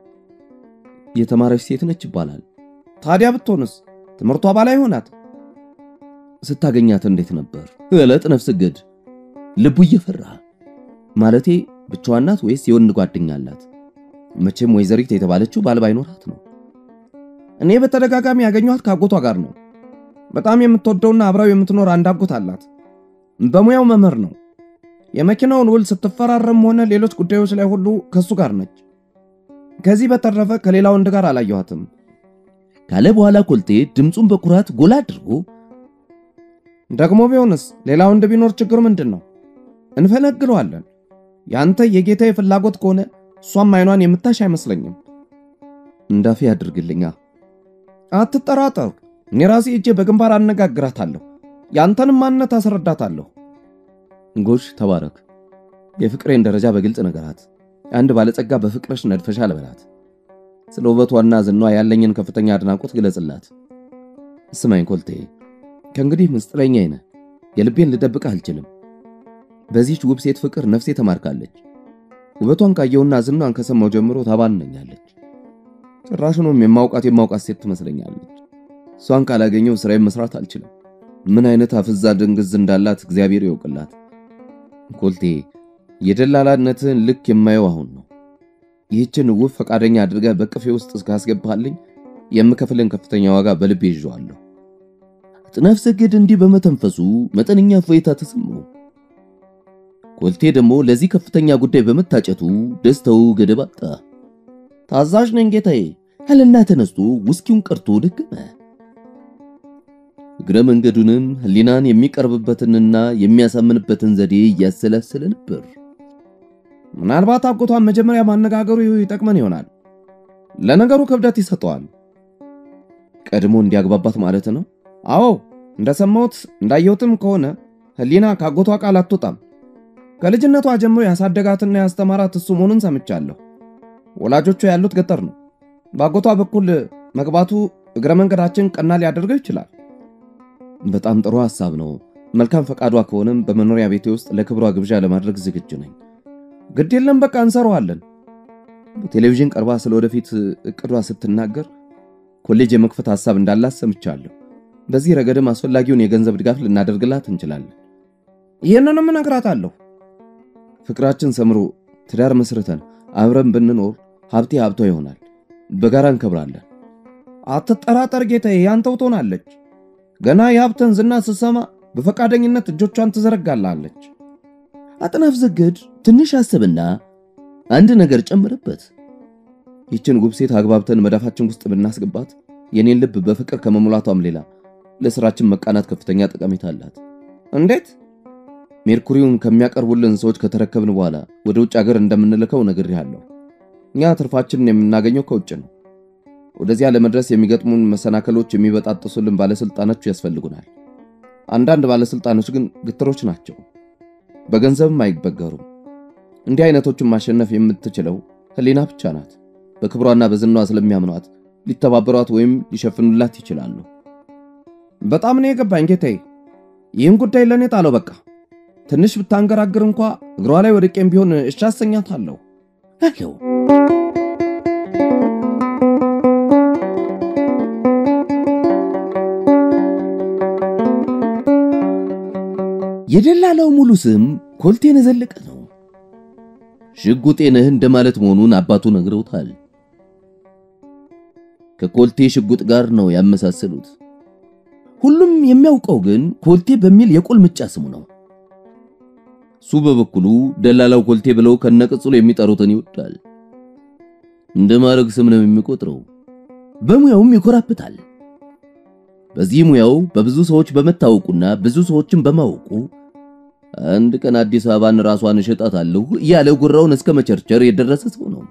የተማረች ሴት ነች ይባላል። ታዲያ ብትሆንስ ትምህርቷ ባላይ ሆናት። ስታገኛት እንዴት ነበር? ለአጥናፍ ሰገድ ልቡ እየፈራ ማለቴ ብቻዋን ናት ወይስ የወንድ ጓደኛ አላት? መቼም ወይዘሪት የተባለችው ባል ባይኖራት ነው። እኔ በተደጋጋሚ ያገኘኋት ከአጎቷ ጋር ነው። በጣም የምትወደውና አብራው የምትኖር አንድ አጎት አላት። በሙያው መምህር ነው። የመኪናውን ውል ስትፈራረም ሆነ ሌሎች ጉዳዮች ላይ ሁሉ ከሱ ጋር ነች። ከዚህ በተረፈ ከሌላ ወንድ ጋር አላየኋትም ካለ በኋላ ኮልቴ ድምፁን በኩራት ጎላ አድርጎ ደግሞ ቢሆንስ ሌላ ወንድ ቢኖር ችግሩ ምንድን ነው? እንፈነግለዋለን። ያንተ የጌታዬ ፍላጎት ከሆነ እሷም አይኗን የምታሽ አይመስለኝም። እንዳፌ ያድርግልኛ። አትጠራጠር፣ እኔ ራሴ እጄ በግንባር አነጋግራታለሁ። ያንተንም ማንነት አስረዳታለሁ። ጎሽ ተባረክ። የፍቅሬን ደረጃ በግልጽ ነገራት። አንድ ባለጸጋ በፍቅርሽ ነድፈሻል በላት። ስለ ውበቷና ዝኗ ያለኝን ከፍተኛ አድናቆት ግለጽላት። ስማኝ ኮልቴ፣ ከእንግዲህ ምስጢረኛዬ ነህ። የልቤን ልደብቅ አልችልም። በዚህች ውብ ሴት ፍቅር ነፍሴ ተማርካለች። ውበቷን ካየውና ዝናን ከሰማው ጀምሮ ታባንነኛለች። ጭራሹንም የማውቃት የማውቃት ሴት ትመስለኛለች። እሷን ካላገኘው ስራዬን መስራት አልችልም። ምን አይነት አፍዛ ድንግዝ እንዳላት እግዚአብሔር ይወቅላት። ኮልቴ የደላላነትን ልክ የማየው አሁን ነው። ይህችን ውብ ፈቃደኛ አድርገህ በቅፌ ውስጥ እስካስገባልኝ የምከፍልን ከፍተኛ ዋጋ በልቤ ይዤዋለሁ። አጥናፍ ሰገድ እንዲህ በመተንፈሱ መጠነኛ እፎይታ ተሰማው። ኮልቴ ደግሞ ለዚህ ከፍተኛ ጉዳይ በመታጨቱ ደስታው ገደብ አጣ። ታዛዥ ነኝ ጌታዬ አለና ተነስቶ ውስኪውን ቀርቶ ደገመ። እግረ መንገዱንም ሕሊናን የሚቀርብበትንና የሚያሳምንበትን ዘዴ እያሰላሰለ ነበር። ምናልባት አጎቷን መጀመሪያ ማነጋገሩ ይጠቅመን ይሆናል። ለነገሩ ክብደት ይሰጠዋል። ቀድሞ እንዲያግባባት ማለት ነው። አዎ እንደሰማሁት እንዳየሁትም ከሆነ ሕሊና ከአጎቷ ቃል አትወጣም። ከልጅነቷ ጀምሮ ያሳደጋትና ያስተማራት እሱ መሆኑን ሰምቻለሁ። ወላጆቿ ያሉት ገጠር ነው። በአጎቷ በኩል መግባቱ እግረ መንገዳችን ቀና ሊያደርገው ይችላል። በጣም ጥሩ ሐሳብ ነው። መልካም ፈቃዷ ከሆነም በመኖሪያ ቤቴ ውስጥ ለክብሯ ግብዣ ለማድረግ ዝግጁ ነኝ። ግድ የለም በቃ እንሰራዋለን። በቴሌቪዥን ቀርባ ስለ ወደፊት እቅዷ ስትናገር ኮሌጅ የመክፈት ሐሳብ እንዳላት ሰምቻለሁ። በዚህ ረገድም አስፈላጊውን የገንዘብ ድጋፍ ልናደርግላት እንችላለን። ይህንንም እነግራታለሁ። ፍቅራችን ሰምሮ ትዳር መስርተን አብረን ብንኖር ሀብቴ ሀብቷ ይሆናል። በጋራ እንከብራለን። አትጠራጠር ጌታዬ፣ ያንተው ትሆናለች። ገና የሀብተን ዝና ስትሰማ በፈቃደኝነት እጆቿን ትዘረጋላለች። አጥናፍ ሰገድ ትንሽ አሰብና አንድ ነገር ጨመረበት። ይችን ውብ ሴት አግባብተን መዳፋችን ውስጥ ብናስገባት የኔን ልብ በፍቅር ከመሙላቷም ሌላ ለስራችን መቃናት ከፍተኛ ጠቀሜታ አላት። እንዴት? ሜርኩሪውን ከሚያቀርቡልን ሰዎች ከተረከብን በኋላ ወደ ውጭ ሀገር እንደምንልከው ነግሬሃለሁ። እኛ ትርፋችንን የምናገኘው ከውጭ ነው። ወደዚያ ለመድረስ የሚገጥሙን መሰናከሎች የሚበጣጥሱልን ባለስልጣኖች ያስፈልጉናል። አንዳንድ ባለስልጣኖች ግን ግትሮች ናቸው፣ በገንዘብም አይበገሩም። እንዲህ አይነቶችን ማሸነፍ የምትችለው ህሊና ብቻ ናት። በክብሯና በዝናዋ ስለሚያምኗት ሊተባበሯት ወይም ሊሸፍኑላት ይችላሉ። በጣም ነው የገባኝ ጌታዬ። ይህን ጉዳይ ለእኔ ጣለው። በቃ ትንሽ ብታንገራግር እንኳ እግሯ ላይ ወድቄም ቢሆን እሺ አሰኛታለሁ አለው። የደላላው ሙሉ ስም ኮልቴነ ዘለቀ ነው። ሽጉጤ ነህ እንደማለት መሆኑን አባቱ ነግረውታል። ከኮልቴ ሽጉጥ ጋር ነው ያመሳሰሉት። ሁሉም የሚያውቀው ግን ኮልቴ በሚል የቁልምጫ ስሙ ነው። እሱ በበኩሉ ደላላው ኮልቴ ብለው ከነቅጽሉ የሚጠሩትን ይወዳል። እንደ ማዕረግ ስም ነው የሚቆጥረው። በሙያውም ይኮራበታል። በዚህ ሙያው በብዙ ሰዎች በመታወቁና ብዙ ሰዎችን በማወቁ አንድ ቀን አዲስ አበባን ራሷን እሸጣታለሁ እያለ ጉራውን እስከ መቸርቸር የደረሰ ሰው ነው።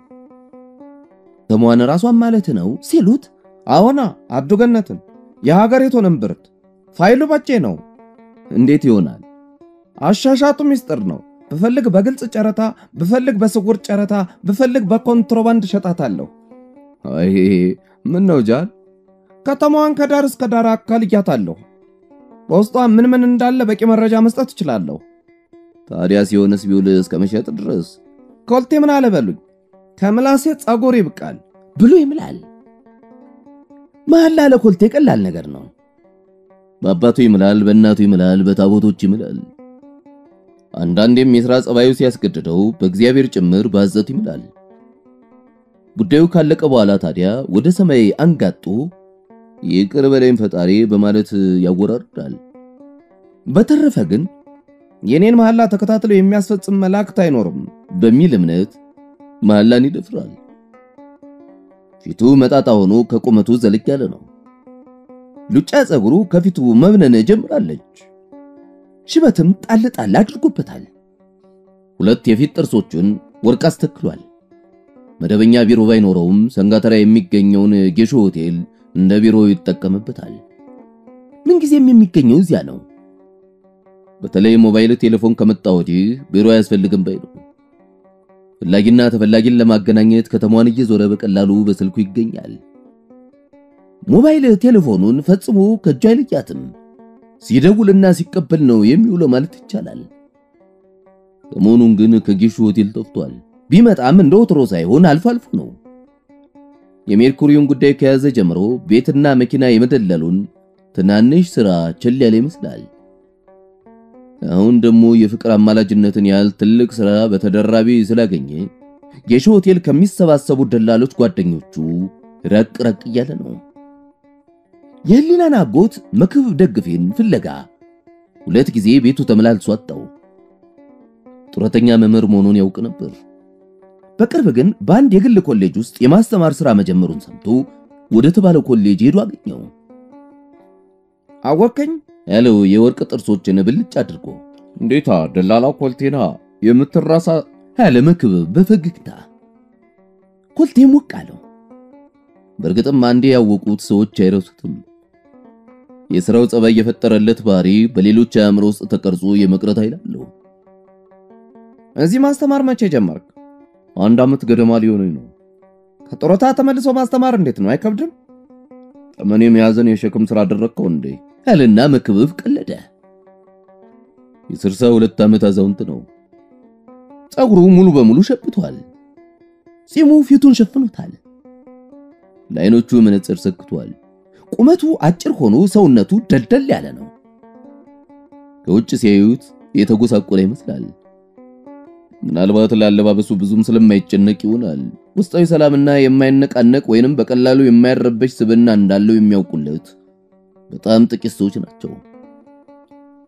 ስሟን ራሷን ማለት ነው ሲሉት፣ አዎና አብዱ ገነትን የሀገሪቱን እምብርት ፋይሉ ባቼ ነው። እንዴት ይሆናል? አሻሻጡ ሚስጥር ነው። ብፈልግ በግልጽ ጨረታ፣ ብፈልግ በስውር ጨረታ፣ ብፈልግ በኮንትሮባንድ እሸጣታለሁ። አይ ምን ነው ጃል፣ ከተማዋን ከዳር እስከ ዳር አካልያታለሁ። በውስጧ ምን ምን እንዳለ በቂ መረጃ መስጠት እችላለሁ። ታዲያ ሲሆንስ ቢውል እስከ መሸጥ ድረስ ኮልቴ ምን አለ በሉኝ፣ ከምላሴ ጸጉር ይብቃል ብሎ ይምላል። መሐላ ለኮልቴ ቀላል ነገር ነው። በአባቱ ይምላል፣ በእናቱ ይምላል፣ በታቦቶች ይምላል። አንዳንዴም የሥራ ጸባዩ ሲያስገድደው በእግዚአብሔር ጭምር ባዘት ይምላል። ጉዳዩ ካለቀ በኋላ ታዲያ ወደ ሰማይ አንጋጦ ይቅር በለኝ ፈጣሪ በማለት ያወራርዳል። በተረፈ ግን የኔን መሐላ ተከታትሎ የሚያስፈጽም መላእክት አይኖርም በሚል እምነት መሐላን ይደፍራል። ፊቱ መጣጣ ሆኖ ከቁመቱ ዘለግ ያለ ነው። ሉጫ ጸጉሩ ከፊቱ መብነን ጀምራለች። ሽበትም ጣል ጣል አድርጎበታል። ሁለት የፊት ጥርሶቹን ወርቅ አስተክሏል። መደበኛ ቢሮ ባይኖረውም ሰንጋተራ የሚገኘውን ጌሾ ሆቴል እንደ ቢሮ ይጠቀምበታል። ምንጊዜም የሚገኘው እዚያ ነው። በተለይ ሞባይል ቴሌፎን ከመጣ ወዲህ ቢሮ አያስፈልግም ባይ ነው። ፈላጊና ተፈላጊን ለማገናኘት ከተማዋን እየዞረ በቀላሉ በስልኩ ይገኛል። ሞባይል ቴሌፎኑን ፈጽሞ ከእጁ አይለያትም። ሲደውልና ሲቀበል ነው የሚውለው ማለት ይቻላል። ሰሞኑን ግን ከጌሹ ሆቴል ጠፍቷል። ቢመጣም እንደ ወትሮ ሳይሆን አልፎ አልፎ ነው። የሜርኩሪውን ጉዳይ ከያዘ ጀምሮ ቤትና መኪና የመደለሉን ትናንሽ ሥራ ቸል ያለ ይመስላል። አሁን ደግሞ የፍቅር አማላጅነትን ያህል ትልቅ ሥራ በተደራቢ ስላገኘ ጌሾ ሆቴል ከሚሰባሰቡ ደላሎች ጓደኞቹ ረቅ ረቅ እያለ ነው። የህሊናን አጎት መክብብ ደግፌን ፍለጋ ሁለት ጊዜ ቤቱ ተመላልሶ አጣው። ጡረተኛ መምህር መሆኑን ያውቅ ነበር። በቅርብ ግን በአንድ የግል ኮሌጅ ውስጥ የማስተማር ሥራ መጀመሩን ሰምቶ ወደ ተባለው ኮሌጅ ሄዶ አገኘው። አወከኝ ያለው የወርቅ ጥርሶችን ብልጭ አድርጎ እንዴታ ደላላው ኮልቴና የምትራሳ ያለ መክብብ በፈገግታ ኮልቴ ሞቅ አለው። በእርግጥም አንዴ ያወቁት ሰዎች አይረሱትም። የሥራው ጸባይ የፈጠረለት ባህሪ በሌሎች አእምሮ ውስጥ ተቀርጾ የመቅረት ኃይል አለው። እዚህ ማስተማር መቼ ጀመርክ? አንድ ዓመት ገደማ ሊሆነኝ ነው። ከጡረታ ተመልሶ ማስተማር እንዴት ነው? አይከብድም? ጠመኔ መያዝን የሸክም ሥራ አደረግከው እንዴ? ያልና መክብብ ቀለደ። የስልሳ ሁለት ዓመት አዛውንት ነው። ጸጉሩ ሙሉ በሙሉ ሸብቷል። ጺሙ ፊቱን ሸፍኖታል። ለዓይኖቹ መነጽር ሰክቷል። ቁመቱ አጭር ሆኖ ሰውነቱ ደልደል ያለ ነው። ከውጭ ሲያዩት የተጎሳቆለ ይመስላል። ምናልባት ለአለባበሱ ብዙም ስለማይጨነቅ ይሆናል ውስጣዊ ሰላምና የማይነቃነቅ ወይንም በቀላሉ የማይረበሽ ስብዕና እንዳለው የሚያውቁለት በጣም ጥቂት ሰዎች ናቸው።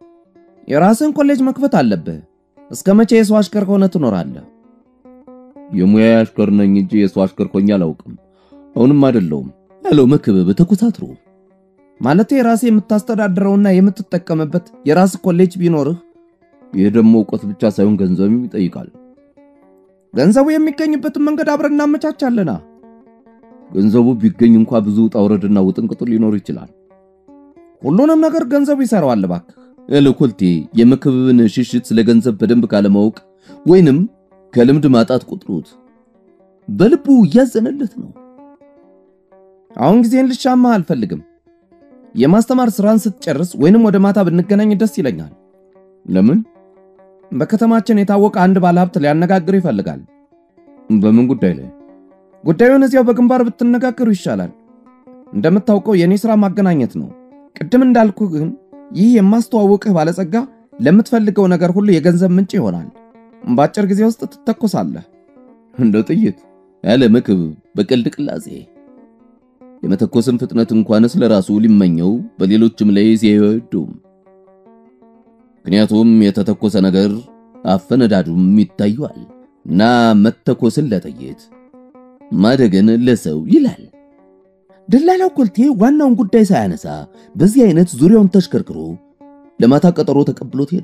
የራስን ኮሌጅ መክፈት አለብህ። እስከ መቼ የሰው አሽከር ሆነ ትኖራለህ? የሙያ አሽከር ነኝ እንጂ የሱ አሽከር ሆኜ አላውቅም። አሁንም አይደለሁም ያለው መክብብ ተኮሳትሮ ማለቴ ራሴ የምታስተዳድረውና የምትጠቀምበት የራስ ኮሌጅ ቢኖርህ ይህ ደግሞ እውቀት ብቻ ሳይሆን ገንዘብም ይጠይቃል። ገንዘቡ የሚገኝበትን መንገድ አብረን እናመቻቻለና። ገንዘቡ ቢገኝ እንኳ ብዙ ውጣ ውረድና ውጥንቅጥ ሊኖር ይችላል። ሁሉንም ነገር ገንዘቡ ይሰራዋል እባክህ። ያለው ኮልቴ የመክብብን ሽሽት ስለ ገንዘብ በደንብ ካለማወቅ ወይንም ከልምድ ማጣት ቁጥሩት በልቡ እያዘነለት ነው። አሁን ጊዜን ልሻማ አልፈልግም። የማስተማር ስራን ስትጨርስ ወይንም ወደ ማታ ብንገናኝ ደስ ይለኛል። ለምን? በከተማችን የታወቀ አንድ ባለሀብት ሊያነጋግር ይፈልጋል። በምን ጉዳይ ላይ? ጉዳዩን እዚያው በግንባር ብትነጋገሩ ይሻላል። እንደምታውቀው የኔ ስራ ማገናኘት ነው። ቅድም እንዳልኩ ግን ይህ የማስተዋውቅህ ባለጸጋ ለምትፈልገው ነገር ሁሉ የገንዘብ ምንጭ ይሆናል። በአጭር ጊዜ ውስጥ ትተኮሳለህ። እንደ ጥይት ያለ መክብብ በቀልድ ቅላጼ የመተኮስን ፍጥነት እንኳንስ ለራሱ ሊመኘው በሌሎችም ላይ ሲያይወዱም ምክንያቱም የተተኮሰ ነገር አፈነዳዱም ይታየዋል እና መተኮስን ለጥይት ማደግን ለሰው ይላል። ደላላው ኮልቴ ዋናውን ጉዳይ ሳያነሳ በዚህ አይነት ዙሪያውን ተሽከርክሮ ለማታ ቀጠሮ ተቀብሎት ሄደ።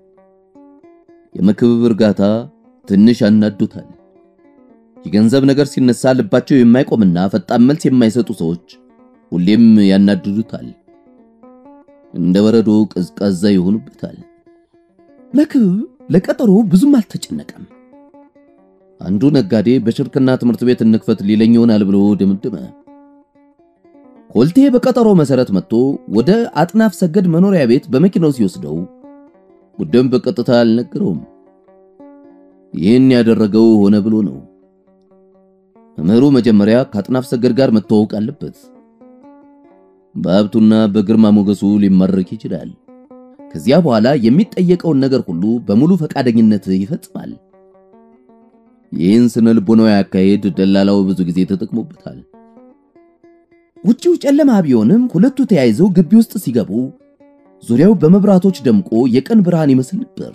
የመክብብ እርጋታ ትንሽ ያናዱታል። የገንዘብ ነገር ሲነሳ ልባቸው የማይቆምና ፈጣን መልስ የማይሰጡ ሰዎች ሁሌም ያናድዱታል። እንደ በረዶ ቀዝቃዛ ይሆኑበታል። መክብብ ለቀጠሮ ብዙም አልተጨነቀም። አንዱ ነጋዴ በሽርክና ትምህርት ቤት እንክፈት ሊለኝ ይሆናል ብሎ ደምደመ። ኮልቴ በቀጠሮ መሰረት መጥቶ ወደ አጥናፍ ሰገድ መኖሪያ ቤት በመኪናው ሲወስደው ጉዳዩን በቀጥታ አልነገረውም። ይህን ያደረገው ሆነ ብሎ ነው። መምህሩ መጀመሪያ ከአጥናፍ ሰገድ ጋር መተዋወቅ አለበት። በሀብቱና በግርማ ሞገሱ ሊማረክ ይችላል። ከዚያ በኋላ የሚጠየቀውን ነገር ሁሉ በሙሉ ፈቃደኝነት ይፈጽማል። ይህን ስነ ልቦናዊ አካሄድ ደላላው ብዙ ጊዜ ተጠቅሞበታል። ውጪው ጨለማ ቢሆንም ሁለቱ ተያይዘው ግቢ ውስጥ ሲገቡ ዙሪያው በመብራቶች ደምቆ የቀን ብርሃን ይመስል ነበር።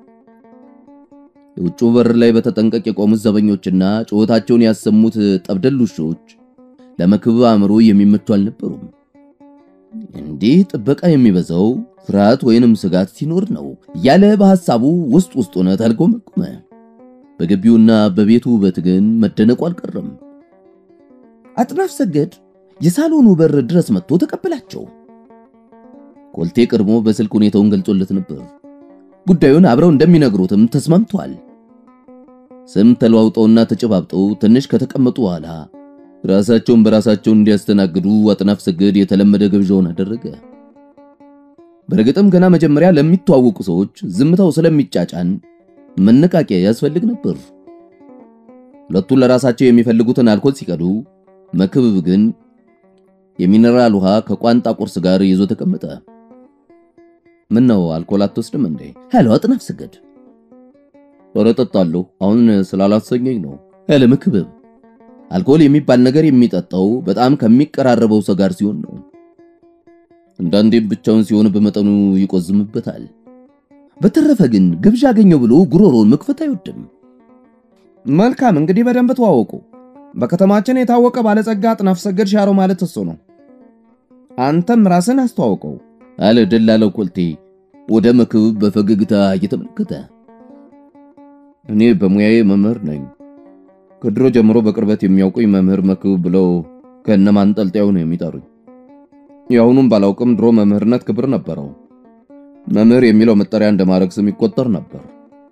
የውጭው በር ላይ በተጠንቀቅ የቆሙት ዘበኞችና ጩኸታቸውን ያሰሙት ጠብደል ውሾች ለመክብብ አእምሮ የሚመቹ አልነበሩም። እንዲህ ጥበቃ የሚበዛው ፍርሃት ወይንም ስጋት ሲኖር ነው እያለ በሐሳቡ ውስጥ ውስጡን ተልጎመቆመ። በግቢውና በቤቱ ውበት ግን መደነቁ አልቀረም። አጥናፍ ሰገድ የሳሎኑ በር ድረስ መጥቶ ተቀበላቸው። ኮልቴ ቀድሞ በስልክ ሁኔታውን ገልጾለት ነበር። ጉዳዩን አብረው እንደሚነግሩትም ተስማምቷል። ስም ተለዋውጠውና ተጨባብጠው ትንሽ ከተቀመጡ በኋላ ራሳቸውን በራሳቸው እንዲያስተናግዱ አጥናፍ ሰገድ የተለመደ ግብዣውን አደረገ። በእርግጥም ገና መጀመሪያ ለሚተዋወቁ ሰዎች ዝምታው ስለሚጫጫን መነቃቂያ ያስፈልግ ነበር። ሁለቱን ለራሳቸው የሚፈልጉትን አልኮል ሲቀዱ፣ መክብብ ግን የሚነራል ውሃ ከቋንጣ ቁርስ ጋር ይዞ ተቀመጠ። ምን ነው አልኮል አትወስድም እንዴ? ያለው አጥናፍ ሰገድ። ኧረ እጠጣለሁ፣ አሁን ስላላሰኘኝ ነው ያለ መክብብ። አልኮል የሚባል ነገር የሚጠጣው በጣም ከሚቀራረበው ሰው ጋር ሲሆን ነው። አንዳንዴም ብቻውን ሲሆን በመጠኑ ይቆዝምበታል። በተረፈ ግን ግብዣ አገኘው ብሎ ጉሮሮን መክፈት አይወድም። መልካም እንግዲህ በደንብ ተዋወቁ። በከተማችን የታወቀ ባለጸጋ አጥናፍ ሰገድ ሻሮ ማለት እሱ ነው። አንተም ራስን አስተዋውቀው አለ ደላላው ኮልቴ ወደ መክብብ በፈገግታ እየተመለከተ። እኔ በሙያዬ መምህር ነኝ። ከድሮ ጀምሮ በቅርበት የሚያውቁኝ መምህር መክብብ ብለው ከነማንጠልጣዩ ነው የሚጠሩኝ። የአሁኑም ባላውቅም ድሮ መምህርነት ክብር ነበረው። መምህር የሚለው መጠሪያ እንደማድረግ ስም ይቆጠር ነበር።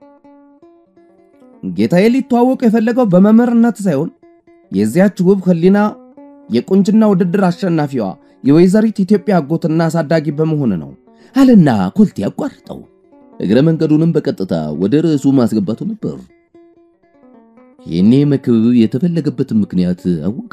ጌታዬ ሊተዋወቅ የፈለገው በመምህርነት ሳይሆን የዚያች ውብ ህሊና የቁንጅና ውድድር አሸናፊዋ የወይዘሪት ኢትዮጵያ አጎትና አሳዳጊ በመሆን ነው አለና ኮልቴ አቋርጠው እግረ መንገዱንም በቀጥታ ወደ ርዕሱ ማስገባቱ ነበር። ይህኔ መክብብ የተፈለገበትን ምክንያት አወቀ።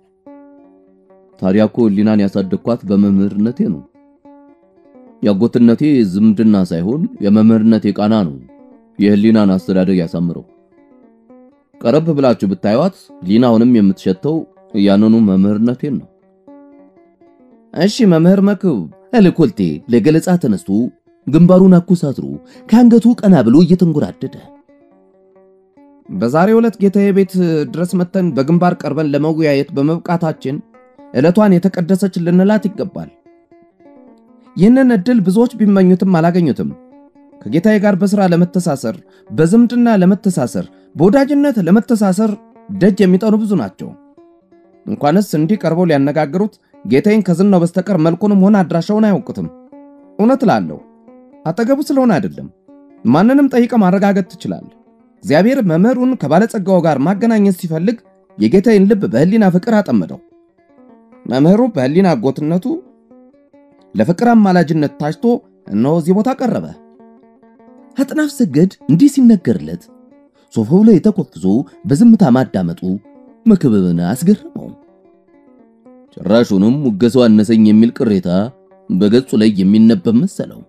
ታዲያ እኮ ህሊናን ያሳደግኳት በመምህርነቴ ነው። የአጎትነቴ ዝምድና ሳይሆን የመምህርነቴ ቃና ነው የህሊናን አስተዳደግ ያሳምረው። ቀረብ ብላችሁ ብታዩት ህሊናውንም የምትሸተው ያንኑ መምህርነቴን ነው። እሺ መምህር መክብብ አለ ኮልቴ ለገለጻ ተነስቶ ግንባሩን አኮሳትሮ ከአንገቱ ቀና ብሎ እየተንጎራደደ በዛሬው ዕለት ጌታዬ ቤት ድረስ መተን በግንባር ቀርበን ለመወያየት በመብቃታችን ዕለቷን የተቀደሰች ልንላት ይገባል። ይህንን ዕድል ብዙዎች ቢመኙትም አላገኙትም። ከጌታዬ ጋር በሥራ ለመተሳሰር፣ በዝምድና ለመተሳሰር፣ በወዳጅነት ለመተሳሰር ደጅ የሚጠኑ ብዙ ናቸው። እንኳንስ እንዲህ ቀርበው ሊያነጋግሩት ጌታዬን ከዝናው በስተቀር መልኩንም ሆነ አድራሻውን አያውቁትም። እውነት ላለሁ አጠገቡ ስለሆነ አይደለም። ማንንም ጠይቀ ማረጋገጥ ትችላለህ። እግዚአብሔር መምህሩን ከባለጸጋው ጋር ማገናኘት ሲፈልግ የጌታዬን ልብ በሕሊና ፍቅር አጠመደው። መምህሩ በሕሊና አጎትነቱ ለፍቅር አማላጅነት ታጭቶ እነሆ እዚህ ቦታ ቀረበ። አጥናፍ ሰገድ እንዲህ ሲነገርለት ሶፋው ላይ ተኮፍሶ በዝምታ ማዳመጡ መክብብን አስገረመው። ጭራሹንም ሙገሰው አነሰኝ የሚል ቅሬታ በገጹ ላይ የሚነበብ መሰለው።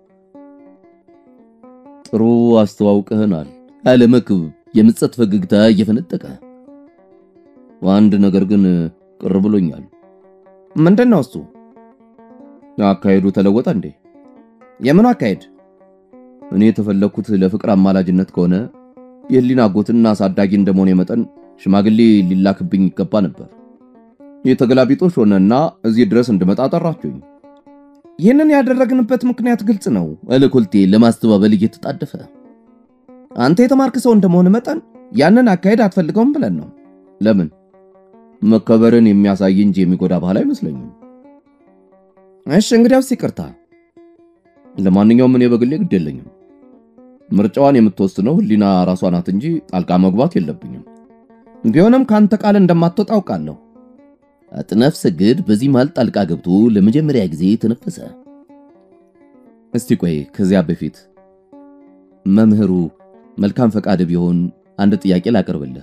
ጥሩ አስተዋውቀህናል አለ መክብብ የምጸት ፈገግታ እየፈነጠቀ። አንድ ነገር ግን ቅር ብሎኛል። ምንድን ነው እሱ? አካሄዱ ተለወጠ እንዴ? የምኑ አካሄድ? እኔ የተፈለኩት ለፍቅር አማላጅነት ከሆነ የህሊና አጎትና አሳዳጊ እንደመሆኔ መጠን ሽማግሌ ሊላክብኝ ይገባ ነበር። የተገላቢጦሽ ሆነና እዚህ ድረስ እንድመጣ ጠራችሁኝ። ይህንን ያደረግንበት ምክንያት ግልጽ ነው አለ ኮልቴ ለማስተባበል እየተጣደፈ። አንተ የተማርክ ሰው እንደመሆን መጠን ያንን አካሄድ አትፈልገውም ብለን ነው። ለምን? መከበርን የሚያሳይ እንጂ የሚጎዳ ባህል አይመስለኝም። እሺ እንግዲያውስ ይቅርታ። ለማንኛውም እኔ በግሌ ግድ የለኝም። ምርጫዋን የምትወስነው ህሊና ራሷ ናት እንጂ ጣልቃ መግባት የለብኝም። ቢሆንም ከአንተ ቃል እንደማትወጣ አውቃለሁ። አጥናፍ ሰገድ በዚህ መሃል ጣልቃ ገብቶ ለመጀመሪያ ጊዜ ተነፈሰ። እስቲ ቆይ፣ ከዚያ በፊት መምህሩ መልካም ፈቃድ ቢሆን አንድ ጥያቄ ላቀርብልህ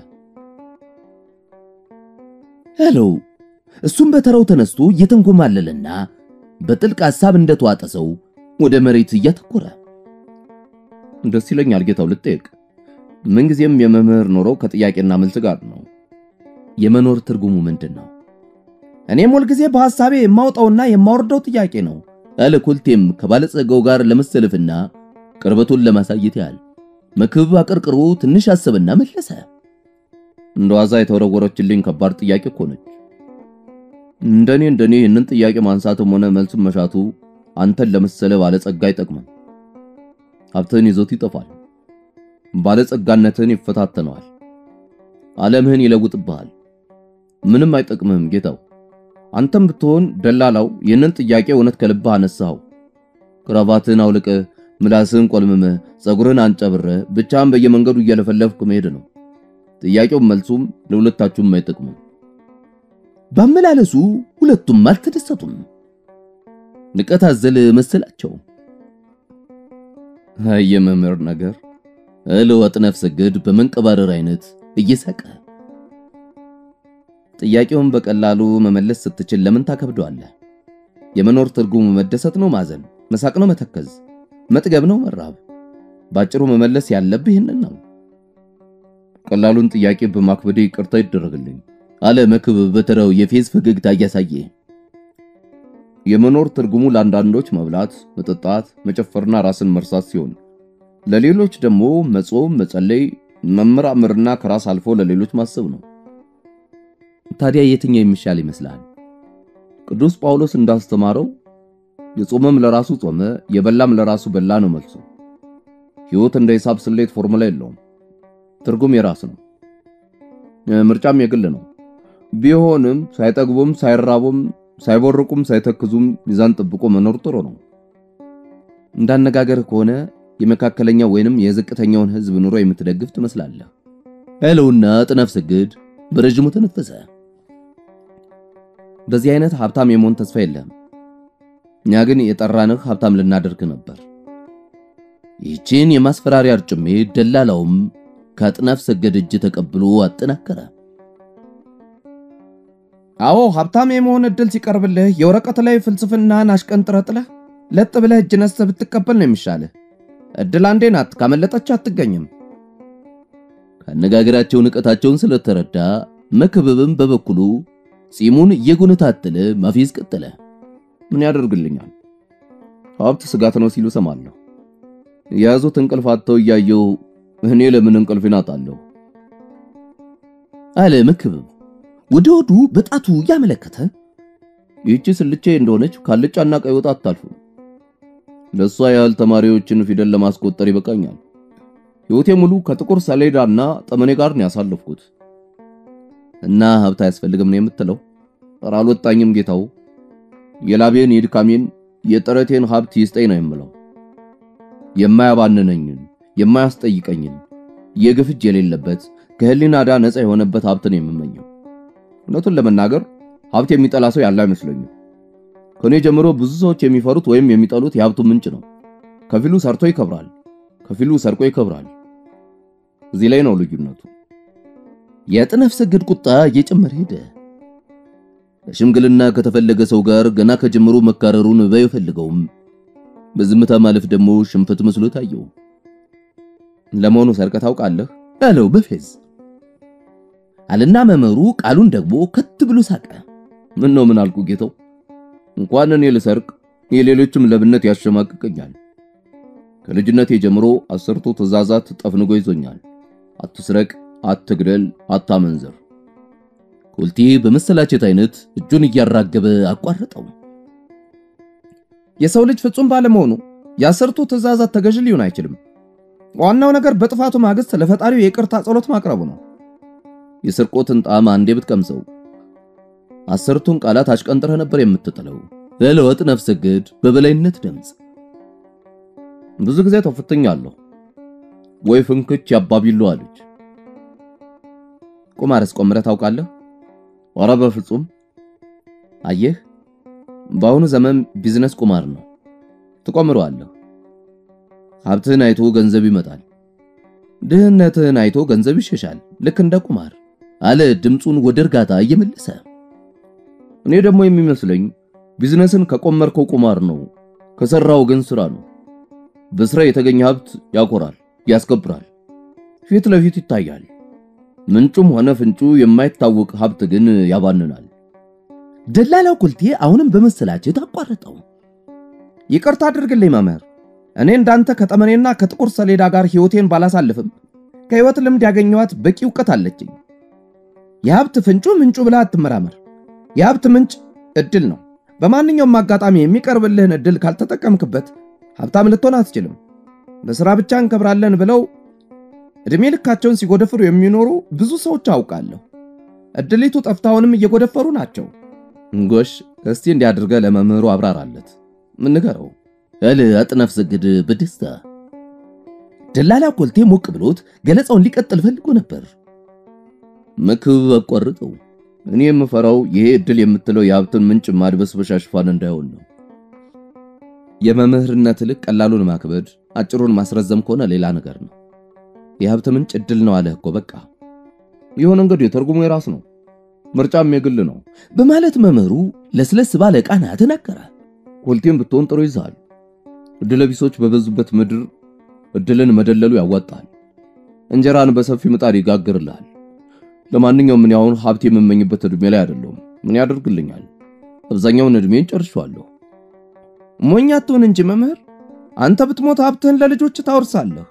አለው። እሱም በተራው ተነስቶ እየተንጎማለለና በጥልቅ ሐሳብ እንደተዋጠ ሰው ወደ መሬት እያተኮረ ደስ ይለኛል ጌታው፣ ልጠየቅ። ምንጊዜም የመምህር ኖሮ ከጥያቄና መልስ ጋር ነው። የመኖር ትርጉሙ ምንድን ነው? እኔም ሁልጊዜ በሐሳቤ የማውጣውና የማወርደው ጥያቄ ነው አለ ኮልቴም ከባለጸጋው ጋር ለመሰለፍና ቅርበቱን ለማሳየት ያህል። መክብብ አቀርቅሮ ትንሽ አሰበና መለሰ። እንደ ዋዛ የተወረወረችልኝ ከባድ ጥያቄ እኮ ነች። እንደኔ እንደኔ ይህንን ጥያቄ ማንሳትም ሆነ መልስም መሻቱ አንተን ለመሰለ ባለጸጋ አይጠቅምም። ሀብትህን ይዞት ይጠፋል። ባለጸጋነትህን ይፈታተነዋል። ዓለምህን ይለውጥብሃል። ምንም አይጠቅምህም ጌታው። አንተም ብትሆን ደላላው ይህንን ጥያቄ እውነት ከልብህ አነሳኸው። ክራቫትህን አውልቀህ ምላስህን ቆልምመህ ጸጉርህን አንጨብረህ ብቻህን በየመንገዱ እየለፈለፍክ መሄድ ነው። ጥያቄውም መልሱም ለሁለታችሁም አይጠቅሙም። ባመላለሱ ሁለቱም አልተደሰቱም። ንቀት አዘል መሰላቸው። የመምህር ነገር እለው አጥናፍ ሰገድ በመንቀባረር አይነት እየሳቀ ጥያቄውን በቀላሉ መመለስ ስትችል ለምን ታከብደዋለህ? የመኖር ትርጉሙ መደሰት ነው፣ ማዘን፣ መሳቅ ነው፣ መተከዝ፣ መጥገብ ነው፣ መራብ። ባጭሩ መመለስ ያለብህ ይህንን ነው። ቀላሉን ጥያቄ በማክበዴ ይቅርታ ይደረግልኝ አለ መክብብ በተራው የፌዝ ፈገግታ እያሳየ። የመኖር ትርጉሙ ለአንዳንዶች መብላት፣ መጠጣት፣ መጨፈርና ራስን መርሳት ሲሆን ለሌሎች ደግሞ መጾም፣ መጸለይ፣ መመራመርና ከራስ አልፎ ለሌሎች ማሰብ ነው። ታዲያ የትኛው የሚሻል ይመስላል? ቅዱስ ጳውሎስ እንዳስተማረው የጾመም ለራሱ ጾመ፣ የበላም ለራሱ በላ ነው መልሱ። ሕይወት እንደ ሂሳብ ስሌት ፎርሙላ የለውም። ትርጉም የራስ ነው። ምርጫም የግል ነው። ቢሆንም ሳይጠግቡም ሳይራቡም ሳይቦርቁም ሳይተክዙም ሚዛን ጠብቆ መኖር ጥሩ ነው። እንዳነጋገር ከሆነ የመካከለኛው ወይንም የዝቅተኛውን ሕዝብ ኑሮ የምትደግፍ ትመስላለህ አለውና አጥናፍ ሰገድ በረጅሙ ተነፈሰ። በዚህ አይነት ሀብታም የመሆን ተስፋ የለም። እኛ ግን የጠራንህ ሀብታም ልናደርግ ነበር። ይህችን የማስፈራሪያ አርጭሜ ደላላውም ከአጥናፍ ሰገድ እጅ ተቀብሎ አጠናከረ። አዎ ሀብታም የመሆን እድል ሲቀርብልህ የወረቀት ላይ ፍልስፍናህን አሽቀንጥረህ ጥለህ ለጥ ብለህ እጅ ነስተህ ብትቀበል ነው የሚሻልህ። እድል አንዴ ናት፣ ካመለጠች አትገኝም። ከአነጋገራቸው ንቀታቸውን ስለተረዳ መክብብም በበኩሉ ጺሙን እየጎነታተለ ማፌዝ ቀጠለ። ምን ያደርግልኛል? ሀብት ስጋት ነው ሲሉ ሰማለሁ። የያዙት እንቅልፍ አጥተው እያየው እኔ ለምን እንቅልፌን አጣለሁ? አለ መክብብ ወደ ወዱ በጣቱ እያመለከተ። ይህቺ ስልቼ እንደሆነች ካልጫና ቀይ ወጥ አታልፍም። ለሷ ያህል ተማሪዎችን ፊደል ለማስቆጠር ይበቃኛል። ሕይወቴ ሙሉ ከጥቁር ሰሌዳና ጠመኔ ጋር ነው ያሳለፍኩት። እና ሀብት አያስፈልግም ነው የምትለው? ኧረ አልወጣኝም ጌታው። የላቤን የድካሜን የጥረቴን ሀብት ይስጠኝ ነው የምለው። የማያባንነኝን የማያስጠይቀኝን የግፍ እጅ የሌለበት ከህሊና ዕዳ ነፃ የሆነበት ሀብት ነው የምመኘው። እውነቱን ለመናገር ሀብት የሚጠላ ሰው ያለ አይመስለኝም። ከኔ ጀምሮ ብዙ ሰዎች የሚፈሩት ወይም የሚጠሉት የሀብቱ ምንጭ ነው። ከፊሉ ሰርቶ ይከብራል፣ ከፊሉ ሰርቆ ይከብራል። እዚህ ላይ ነው ልዩነቱ። የአጥናፍ ሰገድ ቁጣ እየጨመረ ሄደ። ለሽምግልና ከተፈለገ ሰው ጋር ገና ከጀምሮ መካረሩን ባይፈልገውም በዝምታ ማለፍ ደግሞ ሽንፈት መስሎ ታየው። ለመሆኑ ሰርቀህ ታውቃለህ? አለው በፌዝ አልና መመሩ ቃሉን ደግሞ ከት ብሎ ሳቀ። ምን ነው ምን አልኩ ጌታው? እንኳን እኔ ልሰርቅ የሌሎችም ለብነት ያሸማቅቀኛል። ከልጅነቴ ጀምሮ አስርቱ ትእዛዛት ጠፍንጎ ይዞኛል። አትስረቅ፣ አትግደል፣ አታመንዝር። ኮልቴ በመሰላቸት አይነት እጁን እያራገበ አቋረጠው። የሰው ልጅ ፍጹም ባለመሆኑ የአስርቱ ትእዛዛት ተገዥ ሊሆን አይችልም። ዋናው ነገር በጥፋቱ ማግስት ለፈጣሪው የይቅርታ ጸሎት ማቅረቡ ነው። የስርቆትን ጣዕም አንዴ ብትቀምሰው አስርቱን ቃላት አሽቀንጥረህ ነበር የምትጥለው። ለለወጥ ነፍሰ ገድ በበላይነት ድምፅ ብዙ ጊዜ ተፈትኛለሁ። ወይ ፍንክች ያባቢሉ አለች። ቁማርስ ቆምረህ ታውቃለህ? ኧረ በፍጹም። አየህ፣ በአሁኑ ዘመን ቢዝነስ ቁማር ነው። ትቆምረዋለህ። ሀብትህን አይቶ ገንዘብ ይመጣል፣ ድህነትህን አይቶ ገንዘብ ይሸሻል። ልክ እንደ ቁማር አለ ድምፁን ወደ እርጋታ እየመለሰ። እኔ ደግሞ የሚመስለኝ ቢዝነስን ከቆመርከው ቁማር ነው፣ ከሰራው ግን ስራ ነው። በስራ የተገኘ ሀብት ያኮራል፣ ያስከብራል፣ ፊት ለፊት ይታያል። ምንጩም ሆነ ፍንጩ የማይታወቅ ሀብት ግን ያባንናል። ደላላው ኮልቴ አሁንም በመሰላቸት አቋረጠው። ይቅርታ አድርግልኝ መምህር፣ እኔ እንዳንተ ከጠመኔና ከጥቁር ሰሌዳ ጋር ሕይወቴን ባላሳልፍም ከሕይወት ልምድ ያገኘኋት በቂ እውቀት አለችኝ። የሀብት ፍንጩ ምንጩ ብለህ አትመራመር። የሀብት ምንጭ እድል ነው። በማንኛውም አጋጣሚ የሚቀርብልህን እድል ካልተጠቀምክበት ሀብታም ልትሆን አትችልም። በሥራ ብቻ እንከብራለን ብለው ዕድሜ ልካቸውን ሲጎደፍሩ የሚኖሩ ብዙ ሰዎች አውቃለሁ። እድሊቱ ጠፍታውንም እየጎደፈሩ ናቸው። ጎሽ፣ እስቲ እንዲያድርገህ ለመምህሩ አብራራለት። ምን ንገረው አለ አጥናፍ ሰገድ በደስታ። ደላላ ኮልቴ ሞቅ ብሎት ገለጻውን ሊቀጥል ፈልጎ ነበር። መክብብ አቋርጠው። እኔ የምፈራው ይሄ እድል የምትለው የሀብትን ምንጭ ማድበስበሻ ሽፋን እንዳይሆን ነው። የመምህርነት ልክ ቀላሉን ማክበድ፣ አጭሩን ማስረዘም ከሆነ ሌላ ነገር ነው። የሀብት ምንጭ እድል ነው አለህ እኮ በቃ። ይሁን እንግዲህ ትርጉሙ የራስ ነው፣ ምርጫም የግል ነው በማለት መምህሩ ለስለስ ባለ ቃና ተናገረ። ኮልቴም ብትሆን ጥሩ ይዛል። እድለቢሶች በበዙበት ምድር እድልን መደለሉ ያዋጣል። እንጀራን በሰፊ ምጣድ ይጋግርልሃል። ለማንኛውም ምን ያሁን ሀብት የምመኝበት እድሜ ላይ አይደለሁም። ምን ያደርግልኛል? አብዛኛውን እድሜን ጨርሻለሁ። ሞኝ አትሁን እንጂ መምህር፣ አንተ ብትሞት ሀብትህን ለልጆች ታወርሳለህ።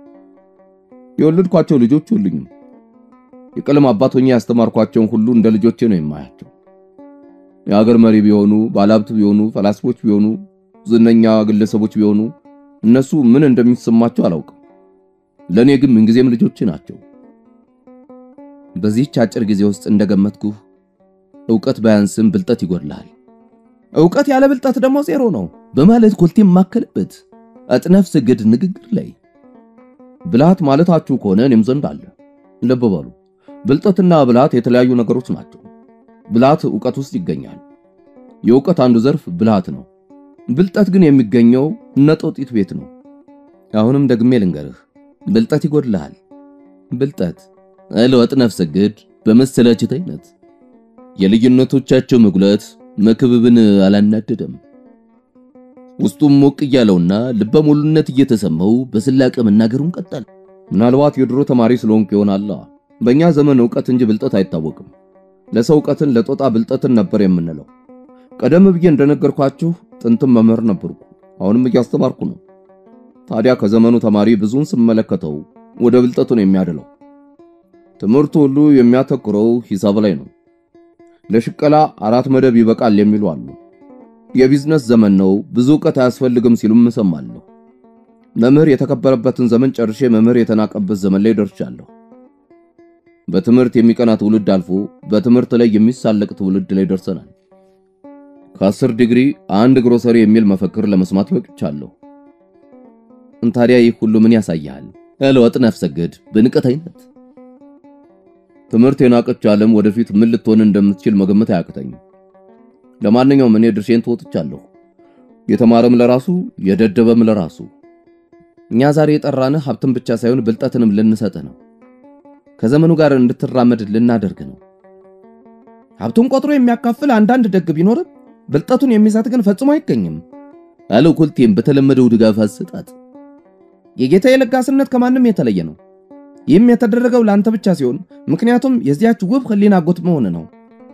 የወለድኳቸው ልጆች ሁሉኝም የቀለም አባት ሆኜ ያስተማርኳቸውን ሁሉ እንደ ልጆቼ ነው የማያቸው። የሀገር መሪ ቢሆኑ፣ ባለሀብት ቢሆኑ፣ ፈላስፎች ቢሆኑ፣ ዝነኛ ግለሰቦች ቢሆኑ እነሱ ምን እንደሚሰማቸው አላውቅም። ለእኔ ግን ምንጊዜም ልጆቼ ናቸው። በዚህች አጭር ጊዜ ውስጥ እንደገመትኩህ ዕውቀት ባያንስም ብልጠት ይጎድልሃል። ዕውቀት ያለ ብልጠት ደግሞ ዜሮ ነው በማለት ኮልቴም ማከለበት አጥናፍ ሰገድ ንግግር ላይ ብልሃት ማለታችሁ ከሆነ እኔም ዘንድ አለ። ልብ በሉ፣ ብልጠትና ብልሃት የተለያዩ ነገሮች ናቸው። ብልሃት ዕውቀት ውስጥ ይገኛል። የዕውቀት አንዱ ዘርፍ ብልሃት ነው። ብልጠት ግን የሚገኘው ነጦጢት ቤት ነው። አሁንም ደግሜ ልንገርህ፣ ብልጠት ይጎድልሃል። ብልጠት አለው አጥናፍ ሰገድ በመሰላቸት አይነት። የልዩነቶቻቸው መጉላት መክብብን አላናደደም። ውስጡም ሞቅ እያለውና ልበ ሙሉነት እየተሰማው በስላቅ መናገሩን ቀጠል። ምናልባት የድሮ ተማሪ ስለሆንኩ ይሆናል። በእኛ ዘመን ዕውቀት እንጂ ብልጠት አይታወቅም። ለሰው ዕውቀትን ለጦጣ ብልጠትን ነበር የምንለው። ቀደም ብዬ እንደነገርኳችሁ ጥንትም መምህር ነበርኩ፣ አሁንም እያስተማርኩ ነው። ታዲያ ከዘመኑ ተማሪ ብዙን ስመለከተው ወደ ብልጠቱ ነው የሚያድለው። ትምህርቱ ሁሉ የሚያተኩረው ሂሳብ ላይ ነው። ለሽቀላ አራት መደብ ይበቃል የሚሉ አሉ። የቢዝነስ ዘመን ነው፣ ብዙ ዕውቀት አያስፈልግም ሲሉም እሰማለሁ። መምህር የተከበረበትን ዘመን ጨርሼ መምህር የተናቀበት ዘመን ላይ ደርሻለሁ። በትምህርት የሚቀና ትውልድ አልፎ በትምህርት ላይ የሚሳለቅ ትውልድ ላይ ደርሰናል። ከአስር ዲግሪ አንድ ግሮሰሪ የሚል መፈክር ለመስማት በቅቻለሁ። ታዲያ ይህ ሁሉ ምን ያሳያል? እልወጥ ነፍሰግድ በንቀት አይነት ትምህርት የናቀች ዓለም ወደፊት ምን ልትሆን እንደምትችል መገመት አያቅተኝም። ለማንኛውም እኔ ድርሼን ተወጥቻለሁ። የተማረም ለራሱ የደደበም ለራሱ። እኛ ዛሬ የጠራንህ ሀብትን ብቻ ሳይሆን ብልጠትንም ልንሰጥህ ነው። ከዘመኑ ጋር እንድትራመድ ልናደርግ ነው። ሀብቱን ቆጥሮ የሚያካፍል አንዳንድ ደግ ቢኖርም ብልጠቱን የሚሰጥ ግን ፈጽሞ አይገኝም አለው ኮልቴም በተለመደው ድጋፍ አሰጣጥ። የጌታ የለጋስነት ከማንም የተለየ ነው። ይህም የተደረገው ለአንተ ብቻ ሲሆን ምክንያቱም የዚያች ውብ ሕሊና አጎት መሆን ነው።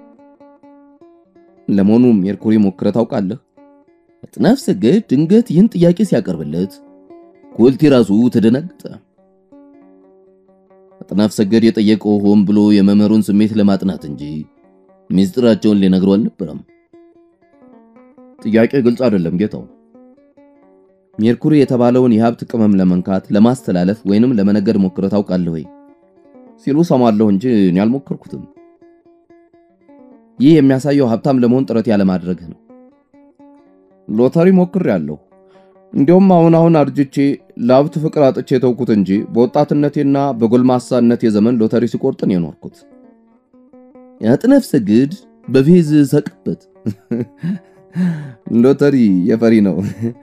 ለመሆኑ ሜርኩሪ ሞክረህ ታውቃለህ? አጥናፍ ሰገድ ድንገት ይህን ጥያቄ ሲያቀርብለት ኮልቴ ራሱ ተደናገጠ። አጥናፍ ሰገድ የጠየቀው ሆን ብሎ የመምህሩን ስሜት ለማጥናት እንጂ ሚስጥራቸውን ሊነግረው አልነበረም። ጥያቄ ግልጽ አይደለም ጌታው። ሜርኩሪ የተባለውን የሀብት ቅመም ለመንካት ለማስተላለፍ ወይንም ለመነገድ ሞክረህ ታውቃለህ ወይ ሲሉ ሰማለሁ እንጂ እኔ አልሞከርኩትም። ይህ የሚያሳየው ሀብታም ለመሆን ጥረት ያለማድረግህ ነው። ሎተሪ ሞክሬያለሁ። እንዲያውም አሁን አሁን አርጅቼ ለሀብት ፍቅር አጥቼ የተውኩት እንጂ በወጣትነቴና በጎልማሳነቴ ዘመን ሎተሪ ሲቆርጥን የኖርኩት። አጥናፍ ሰገድ በፌዝ ሰቅበት። ሎተሪ የፈሪ ነው።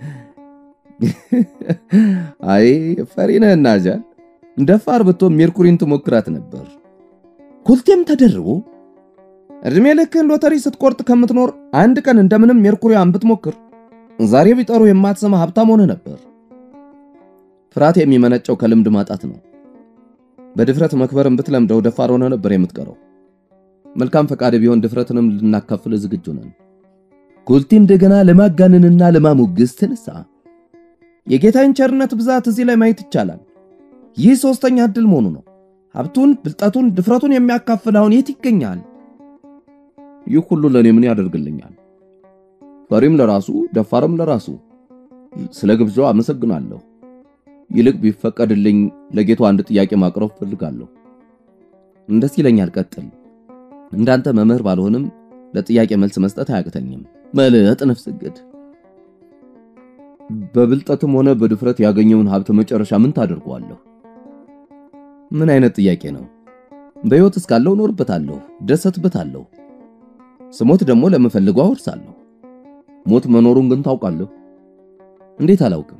አይ ፈሪ ነህና ጃል ደፋር ብትሆን ሜርኩሪን ትሞክራት ነበር። ኮልቴም ተደርቦ እድሜ ልክህን ሎተሪ ስትቆርጥ ከምትኖር አንድ ቀን እንደምንም ሜርኩሪያን ብትሞክር ዛሬ ቢጠሩ የማትሰማ ሀብታም ሆነህ ነበር። ፍርሃት የሚመነጨው ከልምድ ማጣት ነው። በድፍረት መክበርን ብትለምደው ደፋር ሆነህ ነበር የምትቀረው። መልካም ፈቃድ ቢሆን ድፍረትንም ልናካፍል ዝግጁ ነን። ኮልቴ እንደገና ለማጋነንና ለማሞገስ ተነሳ። የጌታዬን ቸርነት ብዛት እዚህ ላይ ማየት ይቻላል። ይህ ሶስተኛ ዕድል መሆኑ ነው። ሀብቱን፣ ብልጠቱን፣ ድፍረቱን የሚያካፍል አሁን የት ይገኛል? ይህ ሁሉ ለእኔ ምን ያደርግልኛል? ፈሪም ለራሱ ደፋርም ለራሱ። ስለ ግብዣው አመሰግናለሁ። ይልቅ ቢፈቀድልኝ ለጌቱ አንድ ጥያቄ ማቅረብ ፈልጋለሁ። እንደስ ይለኛል። ቀጥል። እንዳንተ መምህር ባልሆንም ለጥያቄ መልስ መስጠት አያቅተኝም። መልጥ ነፍስ ሰገድ በብልጠትም ሆነ በድፍረት ያገኘውን ሀብት መጨረሻ ምን ታደርገዋለሁ? ምን አይነት ጥያቄ ነው? በሕይወት እስካለው እኖርበታለሁ፣ ደሰትበታለሁ። ስሞት ደግሞ ለምፈልገው አወርሳለሁ። ሞት መኖሩን ግን ታውቃለህ? እንዴት አላውቅም?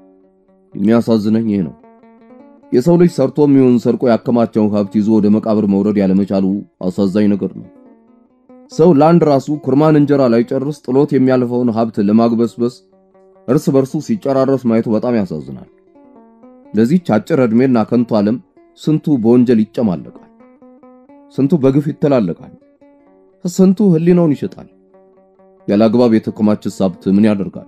የሚያሳዝነኝ ይሄ ነው። የሰው ልጅ ሰርቶም ይሁን ሰርቆ ያከማቸውን ሀብት ይዞ ወደ መቃብር መውረድ ያለመቻሉ አሳዛኝ ነገር ነው። ሰው ለአንድ ራሱ ኩርማን እንጀራ ላይ ጨርስ ጥሎት የሚያልፈውን ሀብት ለማግበስበስ እርስ በርሱ ሲጨራረስ ማየቱ በጣም ያሳዝናል። ለዚህች አጭር ዕድሜና ከንቱ ዓለም ስንቱ በወንጀል ይጨማለቃል፣ ስንቱ በግፍ ይተላለቃል፣ ስንቱ ሕሊናውን ይሸጣል። ያለ አግባብ የተከማቸስ ሀብት ምን ያደርጋል?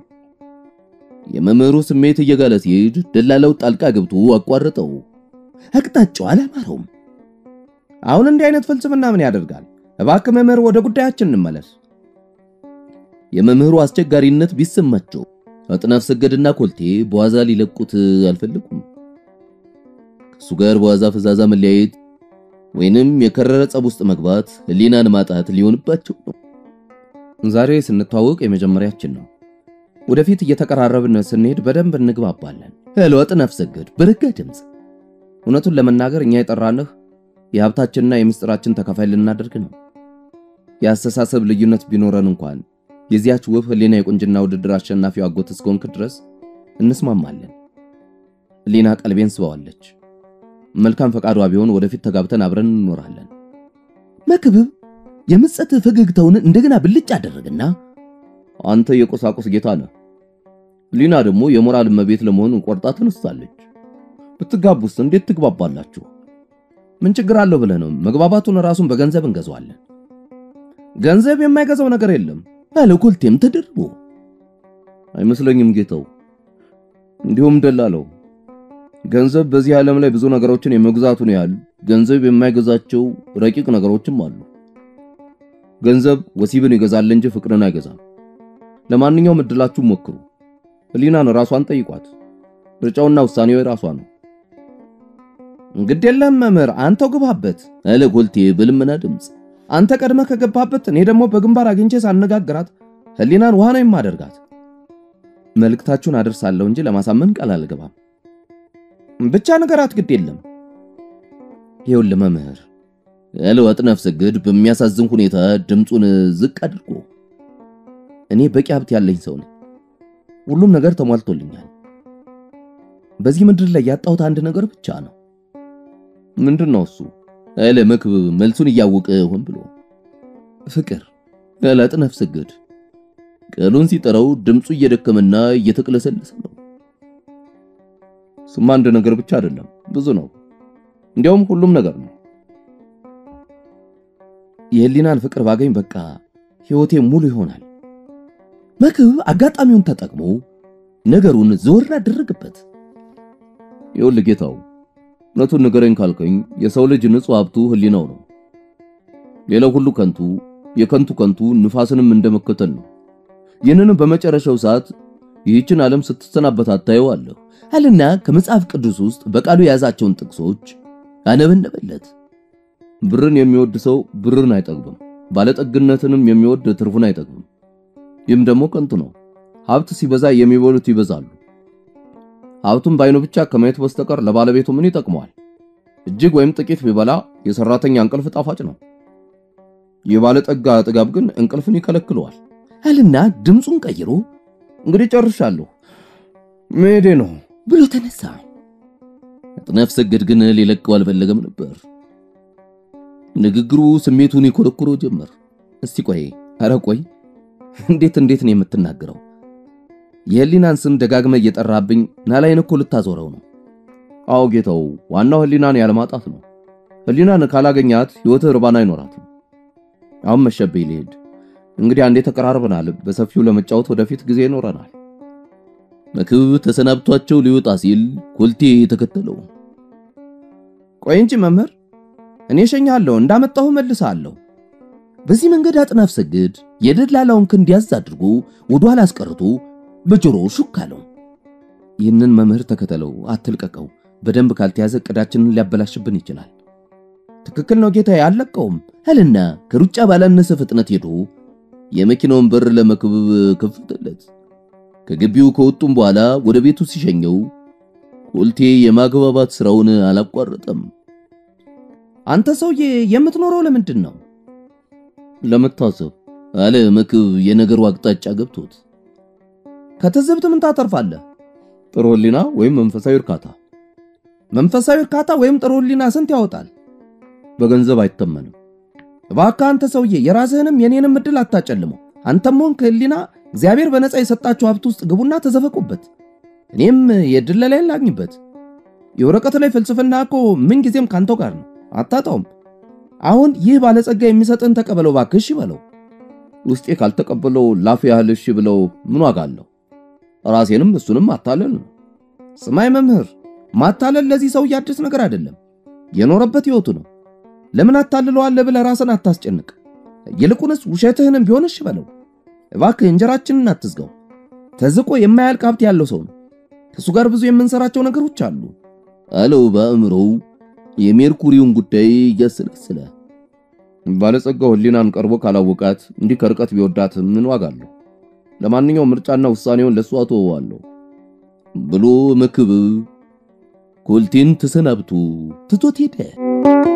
የመምህሩ ስሜት እየጋለ ሲሄድ ደላላው ጣልቃ ገብቶ አቋረጠው። አቅጣጫው አላማረውም። አሁን እንዲህ አይነት ፍልስፍና ምን ያደርጋል? እባክህ መምህር፣ ወደ ጉዳያችን እንመለስ። የመምህሩ አስቸጋሪነት ቢሰማቸው አጥናፍ ሰገድና ኮልቴ በዋዛ ሊለቁት አልፈለጉም። ከሱ ጋር በዋዛ ፈዛዛ መለያየት ወይንም የከረረ ጸብ ውስጥ መግባት ሕሊናን ማጣት ሊሆንባቸው ነው። ዛሬ ስንተዋወቅ የመጀመሪያችን ነው። ወደፊት እየተቀራረብን ስንሄድ በደንብ እንግባባለን። ሄሎ አጥናፍ ሰገድ በረጋ ድምፅ። እውነቱን ለመናገር እኛ የጠራንህ የሀብታችንና የምስጢራችን ተካፋይ ልናደርግ ነው። የአስተሳሰብ ልዩነት ቢኖረን እንኳን የዚያች ውብ ሕሊና የቁንጅና ውድድር አሸናፊው አጎት እስከሆንክ ድረስ እንስማማለን። ሕሊና ቀልቤን ስበዋለች። መልካም ፈቃዷ ቢሆን ወደፊት ተጋብተን አብረን እንኖራለን። መክብብ የምጸት ፈገግታውን እንደገና ብልጭ አደረገና አንተ የቁሳቁስ ጌታ ነህ፣ ሕሊና ደግሞ የሞራል እመቤት ለመሆን ቆርጣ ተነስታለች። ብትጋቡስ እንዴት ትግባባላችሁ? ምን ችግር አለው ብለህ ነው? መግባባቱን ራሱን በገንዘብ እንገዛዋለን። ገንዘብ የማይገዛው ነገር የለም አለ ኮልቴም ተደርቦ። አይመስለኝም ጌታው። እንዲሁም ደላለው ገንዘብ በዚህ ዓለም ላይ ብዙ ነገሮችን የመግዛቱን ያህል ገንዘብ የማይገዛቸው ረቂቅ ነገሮችም አሉ። ገንዘብ ወሲብን ይገዛል እንጂ ፍቅርን አይገዛም። ለማንኛውም እድላችሁን ሞክሩ። ህሊናን ራሷን ጠይቋት። ምርጫውና ውሳኔው የራሷ ነው። እንግዲህ የለም መምህር፣ አንተው ግባበት አለ ኮልቴ በልመና ድምፅ። አንተ ቀድመ ከገባበት እኔ ደግሞ በግንባር አግኝቼ ሳነጋግራት ህሊናን ውሃ ነው የማደርጋት። መልእክታችሁን አደርሳለሁ እንጂ ለማሳመን ቃል አልገባም። ብቻ ነገራት፣ ግድ የለም። ይኸውልህ መምህር ያለው አጥናፍ ሰገድ በሚያሳዝን ሁኔታ ድምፁን ዝቅ አድርጎ እኔ በቂ ሀብት ያለኝ ሰው ነኝ። ሁሉም ነገር ተሟልቶልኛል። በዚህ ምድር ላይ ያጣሁት አንድ ነገር ብቻ ነው። ምንድን ነው እሱ? አለ መክብብ መልሱን እያወቀ ሆን ብሎ ፍቅር ያለ አጥናፍ ሰገድ ቃሉን ሲጠራው ድምፁ እየደከመና እየተቅለሰለሰ ነው። ስማ አንድ ነገር ብቻ አይደለም፣ ብዙ ነው። እንዲያውም ሁሉም ነገር ነው። የህሊናን ፍቅር ባገኝ በቃ ህይወቴ ሙሉ ይሆናል። መክብብ አጋጣሚውን ተጠቅሞ ነገሩን ዘወር አደረገበት። ይኸውልህ ጌታው፣ እውነቱን ንገረኝ ካልከኝ የሰው ልጅ ንጹሕ ሀብቱ ህሊናው ነው። ሌላው ሁሉ ከንቱ፣ የከንቱ ከንቱ ንፋስንም እንደመከተል ነው። ይህንንም በመጨረሻው ሰዓት ይህችን ዓለም ስትሰናበት ታየዋለህ አለና ከመጽሐፍ ቅዱስ ውስጥ በቃሉ የያዛቸውን ጥቅሶች አነበነበለት። ብርን የሚወድ ሰው ብርን አይጠግብም፣ ባለጠግነትንም የሚወድ ትርፉን አይጠግብም። ይህም ደግሞ ከንቱ ነው። ሀብት ሲበዛ የሚበሉት ይበዛሉ። ሀብቱን በዓይኑ ብቻ ከማየት በስተቀር ለባለቤቱ ምን ይጠቅመዋል? እጅግ ወይም ጥቂት ቢበላ የሰራተኛ እንቅልፍ ጣፋጭ ነው። የባለጠጋ ጥጋብ ግን እንቅልፍን ይከለክለዋል አልና ድምፁን ቀይሮ እንግዲህ ጨርሻለሁ፣ መሄዴ ነው ብሎ ተነሳ። አጥናፍ ሰገድ ግን ሊለቀው አልፈለገም ነበር። ንግግሩ ስሜቱን ይኮረኩሮ ጀመር። እስቲ ቆይ፣ ኧረ ቆይ፣ እንዴት እንዴት ነው የምትናገረው? የህሊናን ስም ደጋግመ እየጠራብኝ ናላይን እኮ ልታዞረው ነው። አዎ ጌታው፣ ዋናው ህሊናን ያለማጣት ነው። ህሊናን ካላገኛት ህይወትህ እርባና አይኖራትም። አሁን መሸብኝ ልሄድ። እንግዲህ አንዴ ተቀራርበናል። በሰፊው ለመጫወት ወደፊት ጊዜ ይኖረናል። መክብብ ተሰናብቷቸው ሊወጣ ሲል ኮልቴ ተከተለው። ቆይ እንጂ መምህር፣ እኔ እሸኛለሁ፣ እንዳመጣሁ መልሳለሁ። በዚህ መንገድ አጥናፍ ሰገድ የደላላውን ክንድ ያዝ አድርጎ ወደ ኋላ አስቀርቶ በጆሮ ሹክ አለው። ይህንን መምህር ተከተለው፣ አትልቀቀው። በደንብ ካልተያዘ እቅዳችንን ሊያበላሽብን ይችላል። ትክክል ነው ጌታዬ፣ አልለቀውም አለና ከሩጫ ባላነሰ ፍጥነት ሄዶ የመኪናውን በር ለመክብብ ከፈተለት። ከግቢው ከወጡም በኋላ ወደ ቤቱ ሲሸኘው ኮልቴ የማግባባት ስራውን አላቋረጠም። አንተ ሰውዬ የምትኖረው ለምንድን ነው? ለመታዘብ አለ መክብብ የነገሩ አቅጣጫ ገብቶት። ከትዝብት ምን ታተርፋለህ? ጥሩ ህሊና ወይም መንፈሳዊ እርካታ። መንፈሳዊ እርካታ ወይም ጥሩ ህሊና ስንት ያወጣል? በገንዘብ አይተመንም። እባክህ አንተ ሰውዬ የራስህንም የኔንም እድል አታጨልመው። አንተም ሆንክ ህሊና እግዚአብሔር በነፃ የሰጣችሁ ሀብት ውስጥ ግቡና ተዘፈቁበት። እኔም የድለላ ላግኝበት። የወረቀት ላይ ፍልስፍና እኮ ምን ጊዜም ካንተው ጋር ነው፣ አታጣውም። አሁን ይህ ባለጸጋ የሚሰጥን ተቀበለው እባክህ፣ እሺ በለው። ውስጤ ካልተቀበለው ላፍ ያህል እሺ ብለው ምን ዋጋ አለው? ራሴንም እሱንም ማታለል ነው። ስማይ መምህር፣ ማታለል ለዚህ ሰውዬ አዲስ ነገር አይደለም፣ የኖረበት ህይወቱ ነው። ለምን አታልለዋለህ ብለህ ራስን አታስጨንቅ። ይልቁንስ ውሸትህንም ቢሆን እሺ በለው እባክህ። እንጀራችንን አትዝጋው። ተዝቆ የማያልቅ ሀብት ያለው ሰው ነው። ከእሱ ጋር ብዙ የምንሰራቸው ነገሮች አሉ አለው በአእምሮው የሜርኩሪውን ጉዳይ እያሰላሰለ። ባለጸጋው ህሊናን ቀርቦ ካላወቃት እንዲህ ከርቀት ቢወዳት ምን ዋጋ አለው? ለማንኛውም ምርጫና ውሳኔውን ለእሱ አተወዋለሁ ብሎ መክብብ ኮልቴን ተሰናብቶ ትቶት ሄደ።